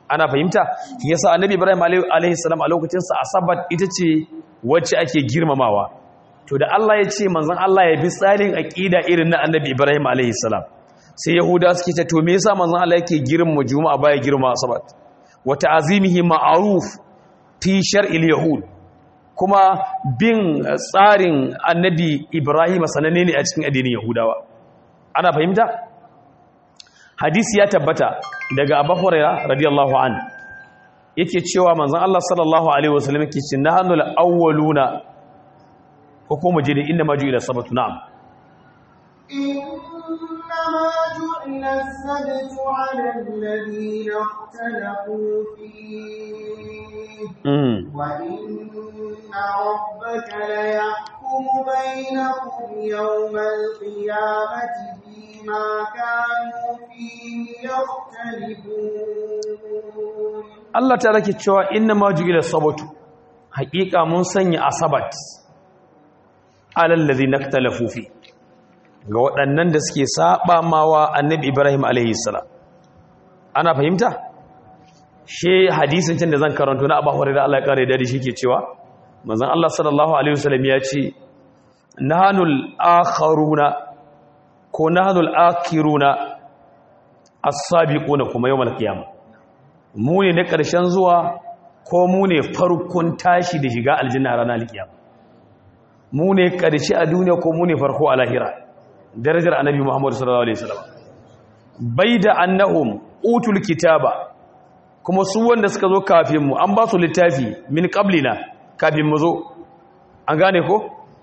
ana fahimta yasa annabi ibrahim alaihi salam a lokacin sa asabat ita ce wacce ake girmamawa to da Allah ya ce manzon Allah ya bi tsarin aqida irin na annabi ibrahim alaihi salam sai yahuda suke ce to me yasa manzon Allah yake girmama juma'a baya girmama asabat wa ta'zimihi ma'ruf fi shar'il yahud kuma bin tsarin annabi ibrahim sananne ne a cikin addinin yahudawa ana fahimta hadisi ya tabbata daga abu hurairah radiyallahu an yake cewa manzon Allah sallallahu alaihi wasallam yake ce nahnul awwaluna ko kuma je da inda maju ila sabatu na'am إنما جعل السبت على الذين اختلفوا فيه وإن ربك ليحكم بينهم يوم القيامة فيما كانوا فيه يختلفون Allah ta rake cewa inna ma ju'ila sabatu haƙiƙa mun sanya asabat alal ladina ikhtalafu fi ga waɗannan da suke saba mawa annabi Ibrahim alaihi salam ana fahimta she hadisin can da zan karanto na Abu Hurairah Allah ya kare da shi ke cewa manzon Allah sallallahu alaihi wasallam ya ce nahanul akharuna ko nahanul akiruna as-sabiquna kuma yawmal qiyamah mu ne na ƙarshen zuwa ko mu ne farkon tashi da shiga aljanna ranar alkiyama mu ne ƙarshe a duniya ko mu ne farko a lahira darajar annabi muhammadu sallallahu alaihi wasallam bai da annahum utul kitaba kuma su wanda suka zo kafin mu an ba su littafi min qablina kafin mu zo an gane ko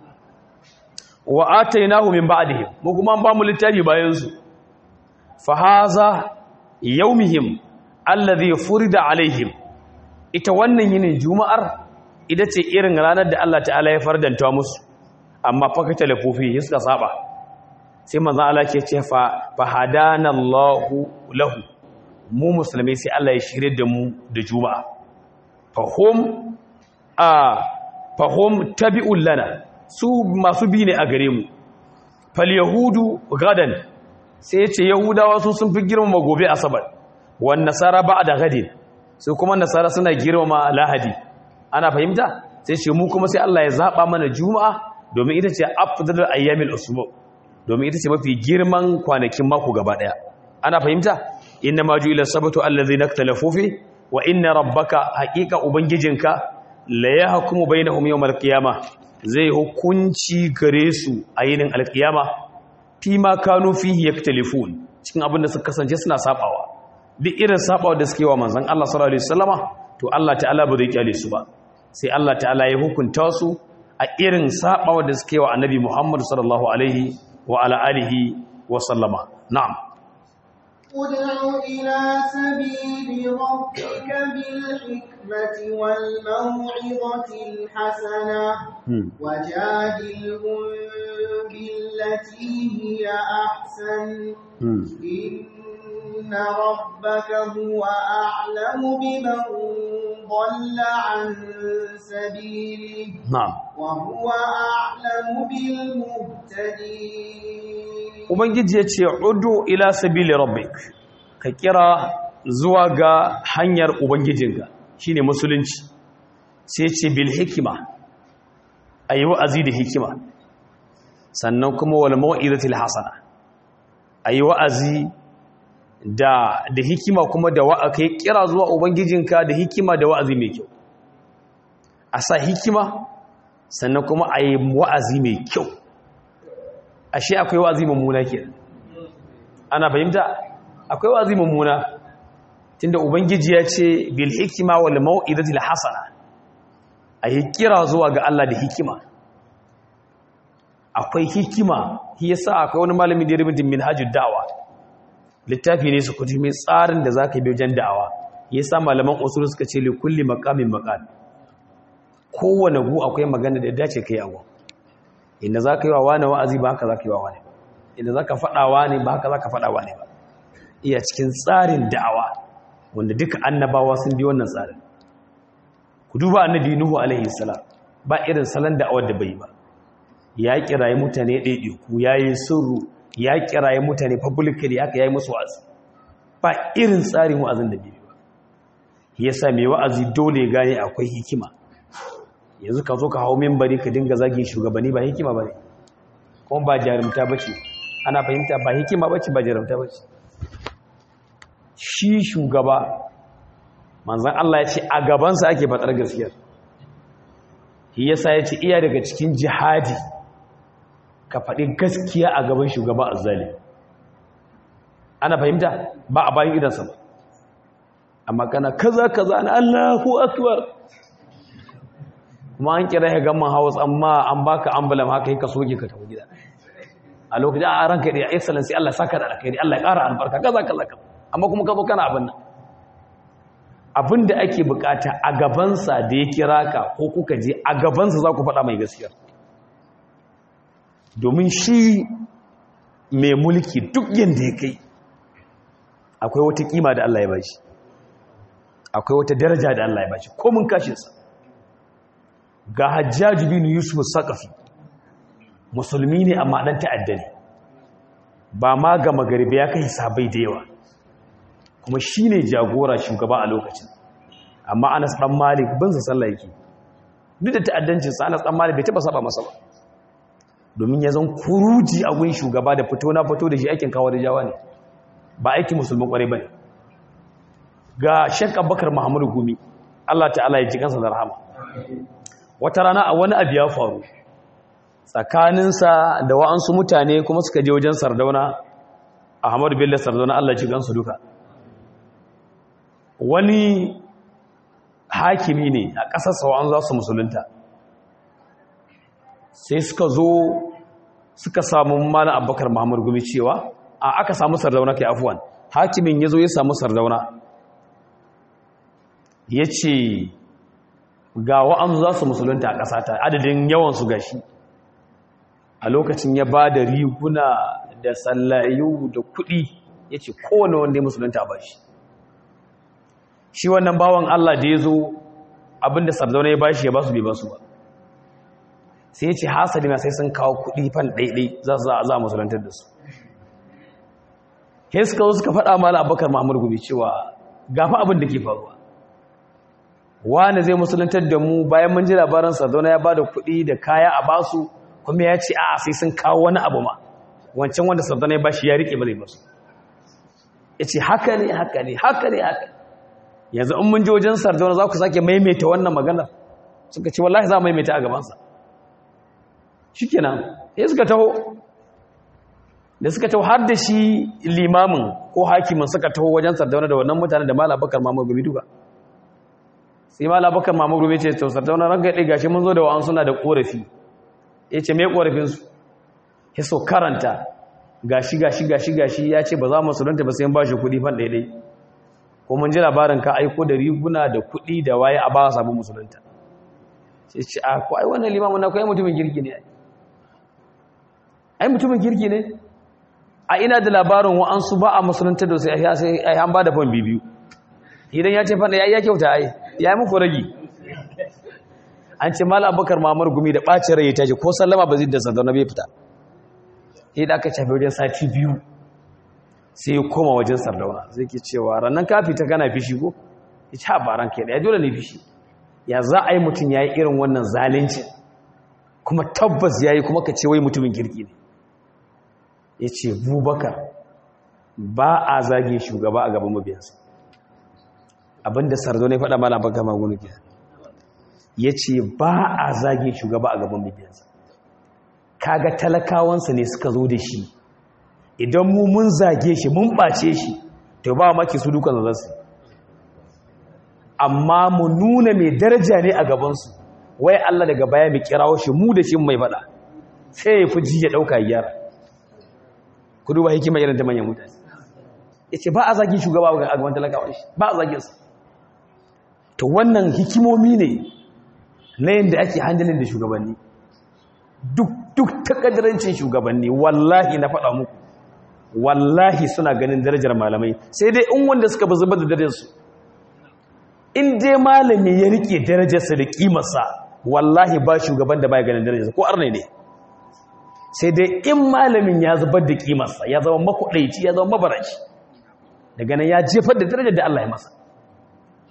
wa atainahu min ba'dihim mu kuma an ba mu littafi bayan su fa haza yawmihim alladhi furida alaihim ita wannan yinin juma'ar ita ce irin ranar da Allah ta'ala ya fardanta musu amma fa kata lafufi suka saba sai manzo Allah ke ce fa fahadanallahu lahu mu musulmai sai Allah ya shirye da mu da juma'a fahum a fahum tabi'un lana su masu bi ne a gare mu fal yahudu gadan sai ya ce yahudawa su sun fi girmama gobe asabar wan nasara ba'da gadin su kuma nasara suna girmama lahadi ana fahimta sai ce mu kuma sai Allah ya zaba mana juma'a domin ita ce afdalul ayyamil usbu domin ita ce mafi girman kwanakin mako gaba daya ana fahimta inna ma ju'ila sabatu allazi naktalafu fi wa inna rabbaka haqiqa ubangijinka la yahkumu bainahum yawmal qiyamah zai hukunci gare su a yinin alqiyama fi ma kanu fihi yaktalifun cikin abin da suka kasance suna sabawa duk irin sabawa da suke wa manzon Allah sallallahu alaihi wasallama to Allah ta'ala ba zai kyale su ba sai Allah ta'ala ya hukunta su a irin sabawa da suke wa annabi Muhammad sallallahu alaihi wa ala alihi wa sallama na'am ادع إلى سبيل ربك بالحكمة والموعظة الحسنة وجادلهم بالتي هي أحسن إن ربك هو أعلم بمن ضل عن سبيله na'am وهو أعلم بالمهتدين ubangiji ya ce udu ila sabili rabbik ka kira zuwa ga hanyar ubangijinka shine musulunci sai ce bil hikima ayi wa'azi da hikima sannan kuma wal mau'izatil hasana ayi wa'azi da da hikima kuma da wa'a kai kira zuwa ubangijinka da hikima da wa'azi mai kyau a sa hikima sannan kuma ayi wa'azi mai kyau ashe akwai wazi mummuna ke ana fahimta akwai wazi mummuna tunda ubangiji ya ce bil hikima wal mau'izatil hasana ayi kira zuwa ga Allah da hikima akwai hikima shi yasa akwai wani malami da ya rubuta minhajud da'wa littafi ne su kuji mai tsarin da zaka bi wajen da'awa yasa malaman usul suka ce li kulli maqamin maqal kowane gu akwai magana da dace kai abu inda za ka yi wa wane wa'azi ba haka za ka yi wa wane inda za ka faɗa wane ba haka za ka faɗa wane ba iya cikin tsarin da'awa wanda duka annabawa sun bi wannan tsarin ku duba annabi nuhu alaihi salam ba irin salon da'awar da bai ba ya kiraye mutane ɗaiɗaiku ya yi sirru ya kiraye mutane publicly haka ya yi musu wa'azi ba irin tsarin wa'azin da bai ba yasa mai wa'azi dole gane akwai hikima yanzu ka zo ka hau membari ka dinga zage shugabanni ba hikima bane kuma ba jarumta bace ana fahimta ba hikima bace ba jarumta bace shi shugaba manzan Allah ya ce a gabansa ake faɗar gaskiyar shi yasa ya ce iya daga cikin jihadi ka faɗi gaskiya a gaban shugaba azzali ana fahimta ba a bayan idansa ba amma kana kaza kaza na Allahu akbar kuma an kira ya gamman house amma an baka ambulan haka yi ka soke ka tafi gida a lokacin a ranka da excellence Allah saka da alkhairi Allah ya ƙara albarka kaza kaza kaza amma kuma ka zo kana abin nan abin da ake bukata a gabansa da ya kira ka ko kuka je a gabansa za ku faɗa mai gaskiya domin shi mai mulki duk yadda ya kai akwai wata kima da Allah ya bashi akwai wata daraja da Allah ya bashi ko mun kashinsa ga hajjaji bin yusuf sakafi musulmi ne amma ɗan ta'adda ne ba ma ga magariba ya kai sabai da yawa kuma shi ne jagora shugaba a lokacin amma anas ɗan malik binsa sallah yake duk da ta'addancinsa anas ɗan malik bai taɓa saba masa ba domin ya zan kuruji a gun shugaba da fito na fito da shi aikin kawo da jawa ne ba aikin musulman ƙwarai ba ne ga shek abubakar muhammadu gumi allah ta'ala ya ji kansa da rahama wata rana a wani abu ya faru tsakaninsa da wa'ansu mutane kuma suka je wajen sardauna ahmadu bello sardauna allah ji kansu duka wani hakimi ne a ƙasar sau'an za su musulunta sai suka zo suka samu mana abubakar muhammadu gumi cewa a aka samu sardauna kai afuwan hakimin ya zo ya samu sardauna ya ce ga wa'an za su musulunta a ƙasata adadin yawansu gashi a lokacin ya ba da riguna da sallayu da kuɗi ya ce kowane wanda ya musulunta a bashi shi wannan bawan Allah da ya zo abinda sardauna ya bashi ya basu bai basu ba sai ya ce hasali na sai sun kawo kuɗi fan ɗaiɗai za su za a musulantar da su sai suka zo suka faɗa mala abubakar mahmud gobe cewa gafa abin da ke faruwa wani zai musulantar da mu bayan mun ji labarin sardauna ya ba da kuɗi da kaya a basu kuma ya ce a sai sun kawo wani abu ma wancan wanda sardauna ya bashi ya riƙe ba zai basu ya ce haka ne haka ne haka ne haka yanzu in mun ji wajen sardauna za ku sake maimaita wannan magana suka ce wallahi za mu maimaita a gabansa shi kenan ya suka taho da suka taho har da shi limamin ko hakimin suka taho wajen sardauna da wannan mutane da mala bakar mamar gumi duka sai mala bakar mamar gumi ce to sardauna ranka ya gashi mun zo da wa'an suna da korafi ya ce mai korafinsu ya so karanta gashi gashi gashi gashi ya ce ba za mu sulunta ba sai ba shi kuɗi fan daidai ko mun ji labarin ka aiko da riguna da kuɗi da waye a ba sabon musulunta sai ce a ko ai wannan limamin na ko ai mutumin girki ne ai mutumin girki ne a ina da labarin wa'ansu ba a musulunta da sai ai an ba da fan bibiyu idan ya ce fanda ya iya kyauta ai ya yi muku ragi an ce mala abubakar mamar gumi da ɓacin rai ya tashi ko sallama ba zai da sandana bai fita sai da aka shafi wajen sati biyu sai ya koma wajen sardauna zai ke cewa ranar ka fita kana fishi ko ya ci habaran kai ɗaya dole ne fishi ya za a yi mutum ya yi irin wannan zalunci kuma tabbas ya yi kuma ka ce wai mutumin kirki ne ya ce bubakar ba a zage shugaba a gaban mabiyansa abinda sardo ne faɗa mana baka magunu ke ya ce ba a zage shugaba a gaban mabiyansa kaga talakawansa ne suka zo da shi idan mu mun zage shi mun ɓace shi to ba maki su dukan zasu amma mu nuna mai daraja ne a gabansu wai Allah daga baya mai kirawo shi mu da shi mai faɗa sai ya fi ji ya ɗauka yara ku duba hikima irin ta manyan mutane ya ce ba a zagin shugaba a gaban talakawa shi ba a zagin su to wannan hikimomi ne na yadda ake handalin da shugabanni duk takadarancin shugabanni wallahi na faɗa muku wallahi suna ganin darajar malamai sai dai in wanda suka bi zubar da darajarsu in dai malami ya rike darajarsa da kimarsa wallahi ba shugaban da baya ganin darajarsa ko arne ne sai dai in malamin ya zubar da kimarsa ya zama makwadaici ya zama mabaraci daga nan ya jefar da darajar da Allah ya masa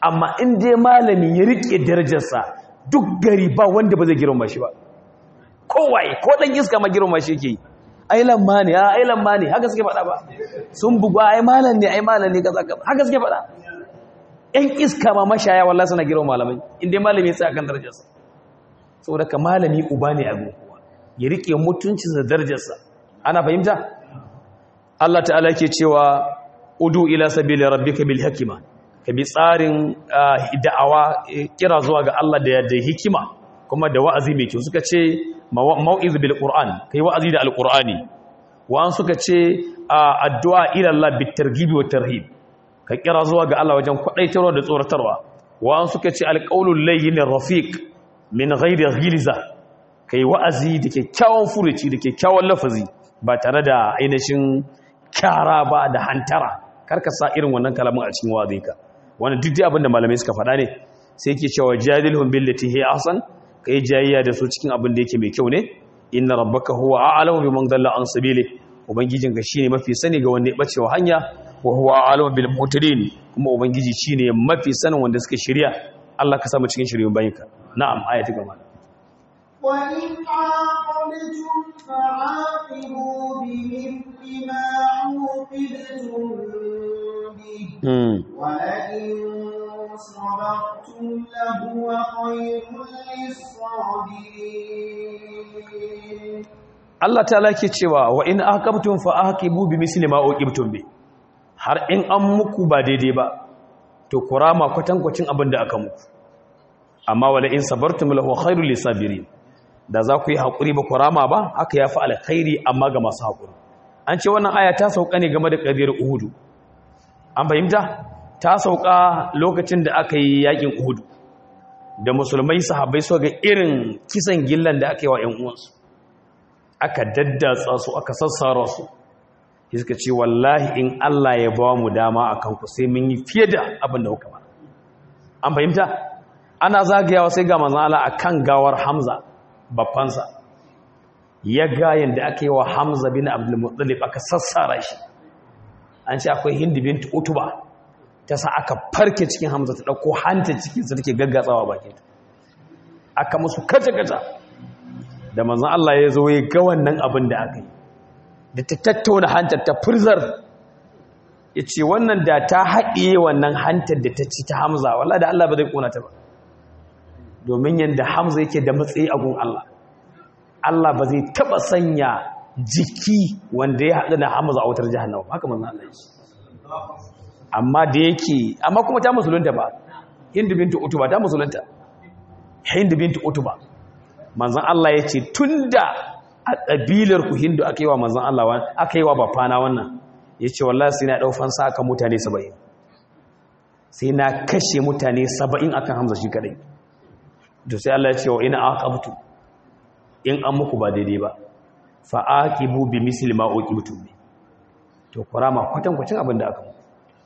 amma in dai malami ya rike darajarsa duk gari ba wanda ba zai girma shi ba kowaye ko dan iska ma girma shi yake yi ai lamma ne ai lamma ne haka suke faɗa ba sun bugu ai malam ne ai malam ne kaza kaza haka suke faɗa ƴan iska ma mashaya wallahi suna girma malamai in dai malami ya tsaya kan darajarsa saboda ka malami uba ne a kowa ya rike mutuncinsa da darajarsa ana fahimta Allah ta'ala ke cewa udu ila sabili rabbika bil hikma ka bi tsarin da'awa kira zuwa ga Allah da da hikima kuma da wa'azi mai kyau suka ce mau'iz bil qur'an kai wa'azi da alqur'ani wa an suka ce addu'a ila Allah bit targhib wa tarhib ka kira zuwa ga Allah wajen kwadaitarwa da tsoratarwa wa an suka ce alqaulul layyin rafiq min ghairi ghilza kai wa'azi da kyakkyawan furuci da kyakkyawan lafazi ba tare da ainihin kyara ba da hantara karka sa irin wannan kalamin a cikin wa'azinka wannan duk dai abinda malamai suka faɗa ne sai yake cewa jadilhum billati hi ahsan kai jayayya da su cikin abin da yake mai kyau ne inna rabbaka huwa a'lamu biman dalla an sabili ubangijinka shine mafi sani ga wanda ya bace wa hanya wa huwa a'lamu bil muhtadin kuma ubangiji shine mafi sanin wanda suka shirya Allah ka samu cikin shiryun bayinka na'am ayati gaba وإن عاقبتم فعاقبوا بمثل ما عوقبتم به ولئن صبرتم لهو خير للصابرين Allah ta lake cewa wa in aqabtum fa aqibu bi misli ma uqibtum bi har in an muku ba daidai ba to kurama kwatankwacin abin da aka muku amma wala in sabartum lahu khairul lisabirin da za ku yi haƙuri ba ku rama ba haka ya fi alkhairi amma ga masu haƙuri an ce wannan aya ta sauka ne game da ƙabiyar uhudu an fahimta ta sauka lokacin da aka yi yaƙin uhudu da musulmai sahabbai so ga irin kisan gillan da aka yi wa 'yan uwansu aka daddatsa su aka sassara su suka ce wallahi in Allah ya ba mu dama a kanku sai mun yi fiye da abin da kuka ba an fahimta ana zagayawa sai ga manzon Allah akan gawar Hamza babbansa ya ga yadda aka yi wa hamza bin abdulmuttalib aka sassara shi an ce akwai hindi binti utuba ta sa aka farke cikin hamza ta ɗauko hanta cikinsa take gaggatsawa bakinta aka musu kaca-kaca da manzan Allah ya zo ya ga wannan abin da aka yi da ta tattauna hantar ta furzar ya ce wannan da ta haɗiye wannan hantar da ta ci ta hamza wallah da Allah ba zai ƙona ta ba domin yadda hamza yake da matsayi a gun Allah Allah ba zai taba sanya jiki wanda ya haɗu da hamza a wutar jahannama haka manzan Allah yi amma da yake amma kuma ta musulunta ba hindu bintu utuba ta musulunta hindu bintu utuba manzan Allah ya ce tun da a ƙabilar ku hindu aka yi wa manzan Allah aka yi wa bafana wannan ya ce wallah sai na ɗaufan sa aka mutane saba'in sai na kashe mutane saba'in akan hamza shi kadai to sai Allah ya ce wa ina aqabtu in an muku ba daidai ba fa aqibu bi misli ma uqibtum bi to kurama kwatan kwacin abin da aka muku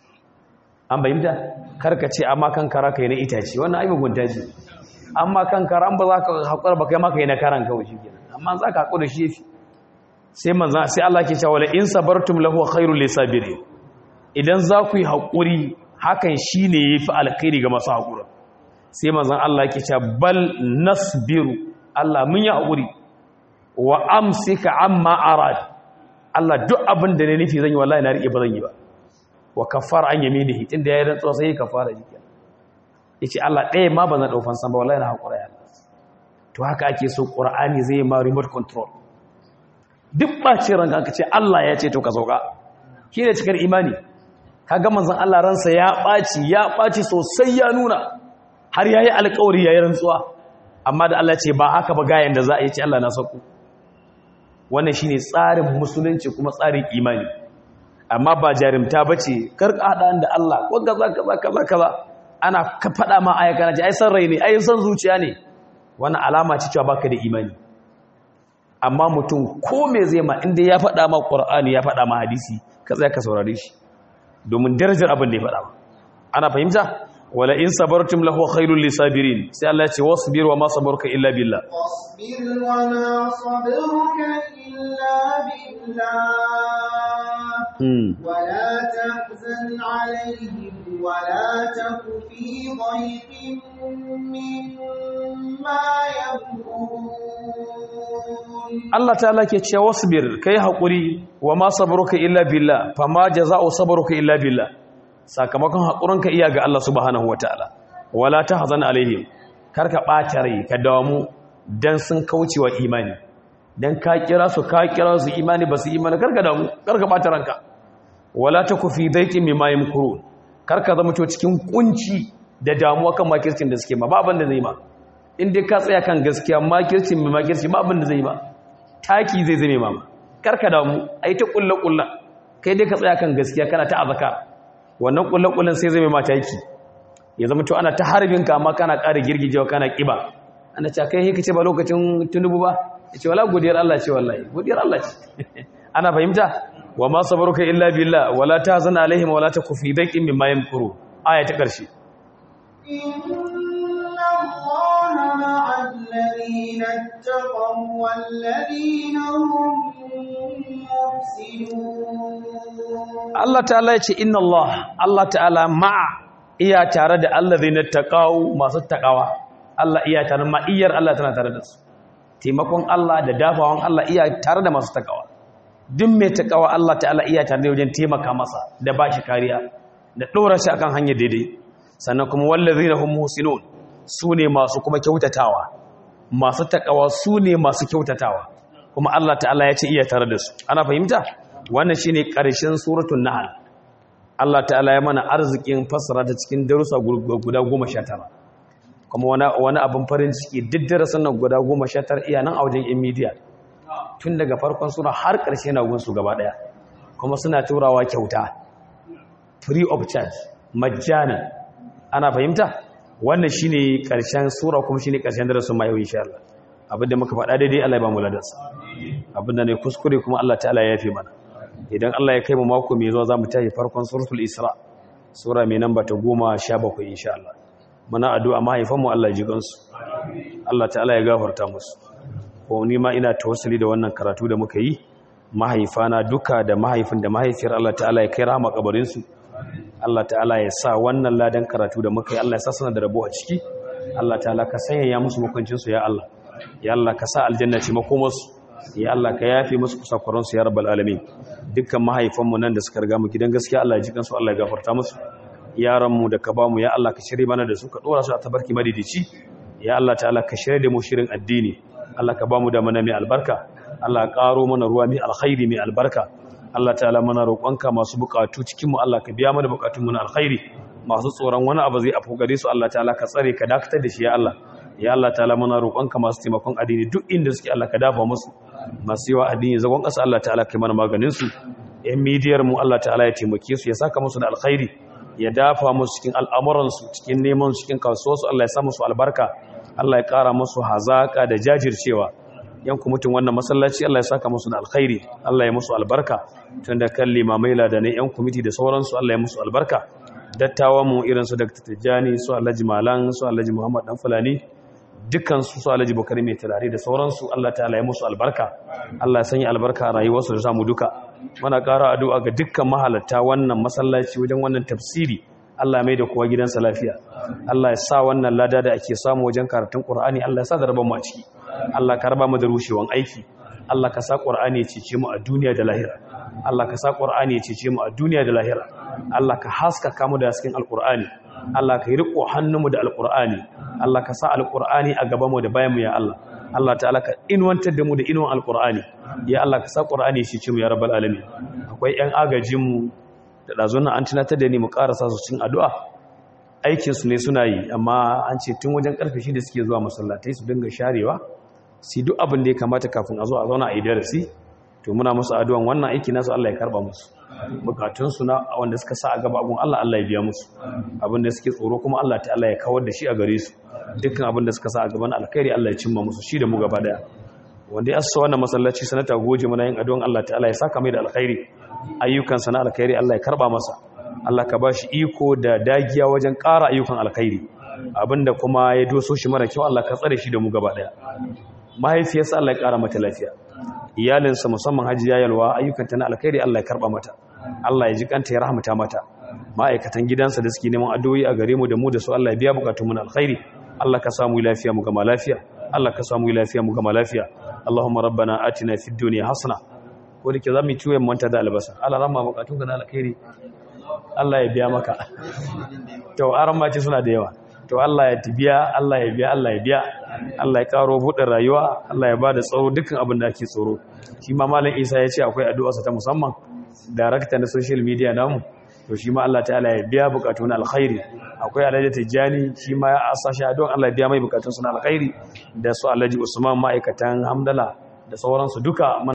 an bayyana karka ce amma kan kara kai na itace wannan ai mugunta ce amma kan kara an ba za ka hakura ba kai ma kai na karan kawai shikenan amma za ka hakura shi yafi sai manzo sai Allah ke cewa la in sabartum lahu khairul lisabirin idan za ku yi hakuri hakan shine yafi alkhairi ga masu hakuri sai manzon Allah yake cewa bal nasbiru Allah mun yi haƙuri wa amsika amma arad Allah duk abin da ne nufi zan yi wallahi na rike ba zan yi ba wa kafara an yaminihi tunda yayin rantsuwa sai kafara shi kenan yace Allah ɗaya ma ba zan daufan san ba wallahi na haƙura ya to haka ake so Qur'ani zai ma remote control duk bacin ranka ka ce Allah ya ce to ka sauka shi ne cikar imani kaga manzon Allah ransa ya ɓaci ya ɓaci sosai ya nuna har ya yi alkawari ya yi rantsuwa amma da Allah ce ba haka ba gayan da za a yi ce Allah na sauku wannan shi ne tsarin musulunci kuma tsarin imani amma ba jarimta ba ce karka haɗa da Allah ko gaza kaza kaza kaza ana ka faɗa ma aya kana ce ai san rai ne ai san zuciya ne wannan alama ce cewa baka da imani amma mutum ko me zai ma inda ya faɗa ma Qur'ani ya faɗa ma hadisi ka tsaya ka saurare shi domin darajar abin da ya faɗa ana fahimta wala in sabartum lahu khairul lisabirin sai Allah ya ce wasbir wa ma sabaruka illa billah واصبر وما صبرك إلا بالله hmm. ولا تحزن عليهم ولا تك في ضيق مما يمكرون Allah ta'ala ke cewa wasbir kai hakuri wa ma sabruka illa billah fama jazaa'u sabruka illa billah sakamakon hakurinka iya ga Allah subhanahu wataala wala tahzan alaihim karka bata rai ka damu dan sun kaucewa imani dan ka kira su ka kira su imani ba su imani karka damu karka bata ranka wala taku fi daiqin mimma yamkurun karka zama to cikin kunci da damuwa kan makircin da suke ma ba abin da zai ma in dai ka tsaya kan gaskiya makircin mai makirci ba abin da zai ma taki zai zame mama karka damu ai ta kulla kulla kai dai ka tsaya kan gaskiya kana ta azaka wannan kulla kullan sai zame ma taki ya zama to ana ta harbin ka amma kana ƙara girgijewa kana kiba ana ce kai kace ba lokacin tunubu ba yace wala godiyar Allah ce wallahi godiyar Allah ce ana fahimta wa ma sabruka illa billah wala tahzan alaihim wala taku fi daqin mimma yamkuru aya ta karshe إن الله مع الذين اتقوا والذين هم محسنون Allah ta'ala ya ce inna Allah Allah ta'ala ma'a iya tare da allazina taqaw masu taqawa Allah iya tare ma iyar Allah tana tare da su taimakon Allah da dafawan Allah iya tare da masu taqawa duk mai taqawa Allah ta'ala iya tare da wajen taimaka masa da bashi kariya da dora shi akan hanyar daidai sannan kuma wallazina hum muhsinun sune masu kuma kyautatawa masu taqawa sune masu kyautatawa kuma Allah ta'ala ya ce iya tare da su ana fahimta wannan shine ƙarshen suratul nahl Allah ta'ala ya mana arzikin fassara ta cikin darussa guda 19 kuma wani wani abin farin ciki duk darasin nan guda 19 iya nan a wajen in media tun daga farkon sura har ƙarshe na gunsu gaba daya kuma suna turawa kyauta free of charge majjana ana fahimta wannan shine ƙarshen sura kuma shine ƙarshen darasin ma yau insha Allah abinda muka faɗa daidai Allah ya ba mu ladansa abinda ne kuskure kuma Allah ta'ala ya yafe mana idan Allah ya kai mu mako mai zuwa zamu tafi farkon suratul isra sura mai namba ta 17 insha Allah muna addu'a mahaifan mu Allah ya ji gansu Allah ta'ala ya gafarta musu ko ni ma ina tawassuli da wannan karatu da muka yi mahaifana duka da mahaifin da mahaifiyar Allah ta'ala ya kai rahama kabarin su Allah ta'ala ya sa wannan ladan karatu da muka yi Allah ya sa suna da rabo a ciki Allah ta'ala ka sanya ya musu mukuncin su ya Allah ya Allah ka sa aljanna ce makomarsu ya Allah ka yafe musu kusakuransu ya rabbal alamin dukkan mahaifanmu nan da suka riga mu gidan gaskiya Allah ya ji kansu Allah ya gafarta musu yaranmu da ka bamu ya Allah ka shirye mana da su ka dora su a tabarki madidici ya Allah ta'ala ka shirye da mu shirin addini Allah ka bamu da mana mai albarka Allah ka karo mana ruwa mai alkhairi mai albarka Allah ta'ala mana roƙonka masu buƙatu cikin mu Allah ka biya mana buƙatun mu na alkhairi masu tsoron wani abu zai afu gare su Allah ta'ala ka tsare ka dakatar da shi ya Allah ya Allah ta'ala mana roƙonka masu taimakon addini duk inda suke Allah ka dafa musu masu yawa addini zagon ƙasa Allah ta'ala kai mana maganin su ƴan midiyar mu Allah ta'ala ya taimake su ya saka musu da alkhairi ya dafa musu cikin al'amuran su cikin neman su cikin kasuwar su Allah ya sa musu albarka Allah ya ƙara musu hazaka da jajircewa yan mutum wannan masallaci Allah ya saka musu da alkhairi Allah ya musu albarka tunda kan limamai ladanai yan kwamiti da sauransu Allah ya musu albarka dattawan mu irin su Dr. Tijjani su Alhaji Malan su Alhaji Muhammad Dan Fulani dukkan su su Alhaji Bakari mai turare da sauransu Allah ta'ala ya musu albarka Allah ya sanya albarka a rayuwarsu da samu duka muna ƙara addu'a ga dukkan mahalatta wannan masallaci wajen wannan tafsiri Allah mai da kowa gidansa lafiya Allah ya sa wannan lada da ake samu wajen karatun Qur'ani Allah ya sa da rabon mu a ciki Allah ka raba mu da rushewan aiki Allah ka sa Qur'ani ya cece mu a duniya da lahira Allah ka sa Qur'ani ya cece mu a duniya da lahira Allah ka haskaka mu da cikin Al-Qur'ani Allah ka yi riko hannunmu da Al-Qur'ani Allah ka sa Al-Qur'ani a gaban mu da bayan mu ya Allah Allah ta'ala ka inwantar da mu da inuwan Al-Qur'ani ya Allah ka sa Qur'ani ya cece mu ya rabbal alamin akwai ƴan agajin mu da ɗazunan an tunatar da ni mu ƙarasa su cin addu'a aikinsu ne suna yi amma an ce tun wajen ƙarfe shi da suke zuwa masallatai su dinga sharewa su duk abin da ya kamata kafin a zo a zauna a yi darasi to muna musu addu'an wannan aiki nasu Allah ya karba musu bukatunsu na wanda suka sa a gaba abun Allah Allah ya biya musu abin da suke tsoro kuma Allah ta Allah ya kawar da shi a gare su dukkan abin da suka sa a gaban alkhairi Allah ya cimma musu shi da mu gaba daya wanda ya assa wannan masallaci sanata goje muna yin addu'an Allah ta Allah ya saka mai da alkhairi ayyukansa na alkhairi Allah ya karba masa Allah ka ba shi iko da dagiya wajen ƙara ayyukan alkhairi abinda kuma ya doso shi mara kyau Allah ka tsare shi da mu gaba daya mahaifiyarsa Allah ya ƙara mata lafiya iyalinsa musamman hajiya yalwa ayyukanta na alkhairi Allah ya karba mata Allah ya ji kanta ya rahmata mata ma'aikatan gidansa da suke neman addu'o'i a gare mu da mu da su Allah ya biya bukatun mu na alkhairi Allah ka samu lafiya mu gama lafiya Allah ka samu lafiya mu gama lafiya Allahumma rabbana atina fid dunya hasana ko da ke zamu ciwo manta da albasa Allah ramma bukatun ka na alkhairi Allah ya biya maka to aran ma ce suna da yawa to Allah ya tibiya Allah ya biya Allah ya biya Allah ya karo buɗe rayuwa Allah ya ba da tsaro dukkan abin da ake tsoro shi ma malam Isa ya ce akwai addu'arsa ta musamman director na social media namu to shi ma Allah ta'ala ya biya bukatun alkhairi akwai Alhaji Tijjani shi ma ya asa shi addu'an Allah ya biya mai bukatun na alkhairi da su Alhaji Usman ma'aikatan Hamdala da sauransu duka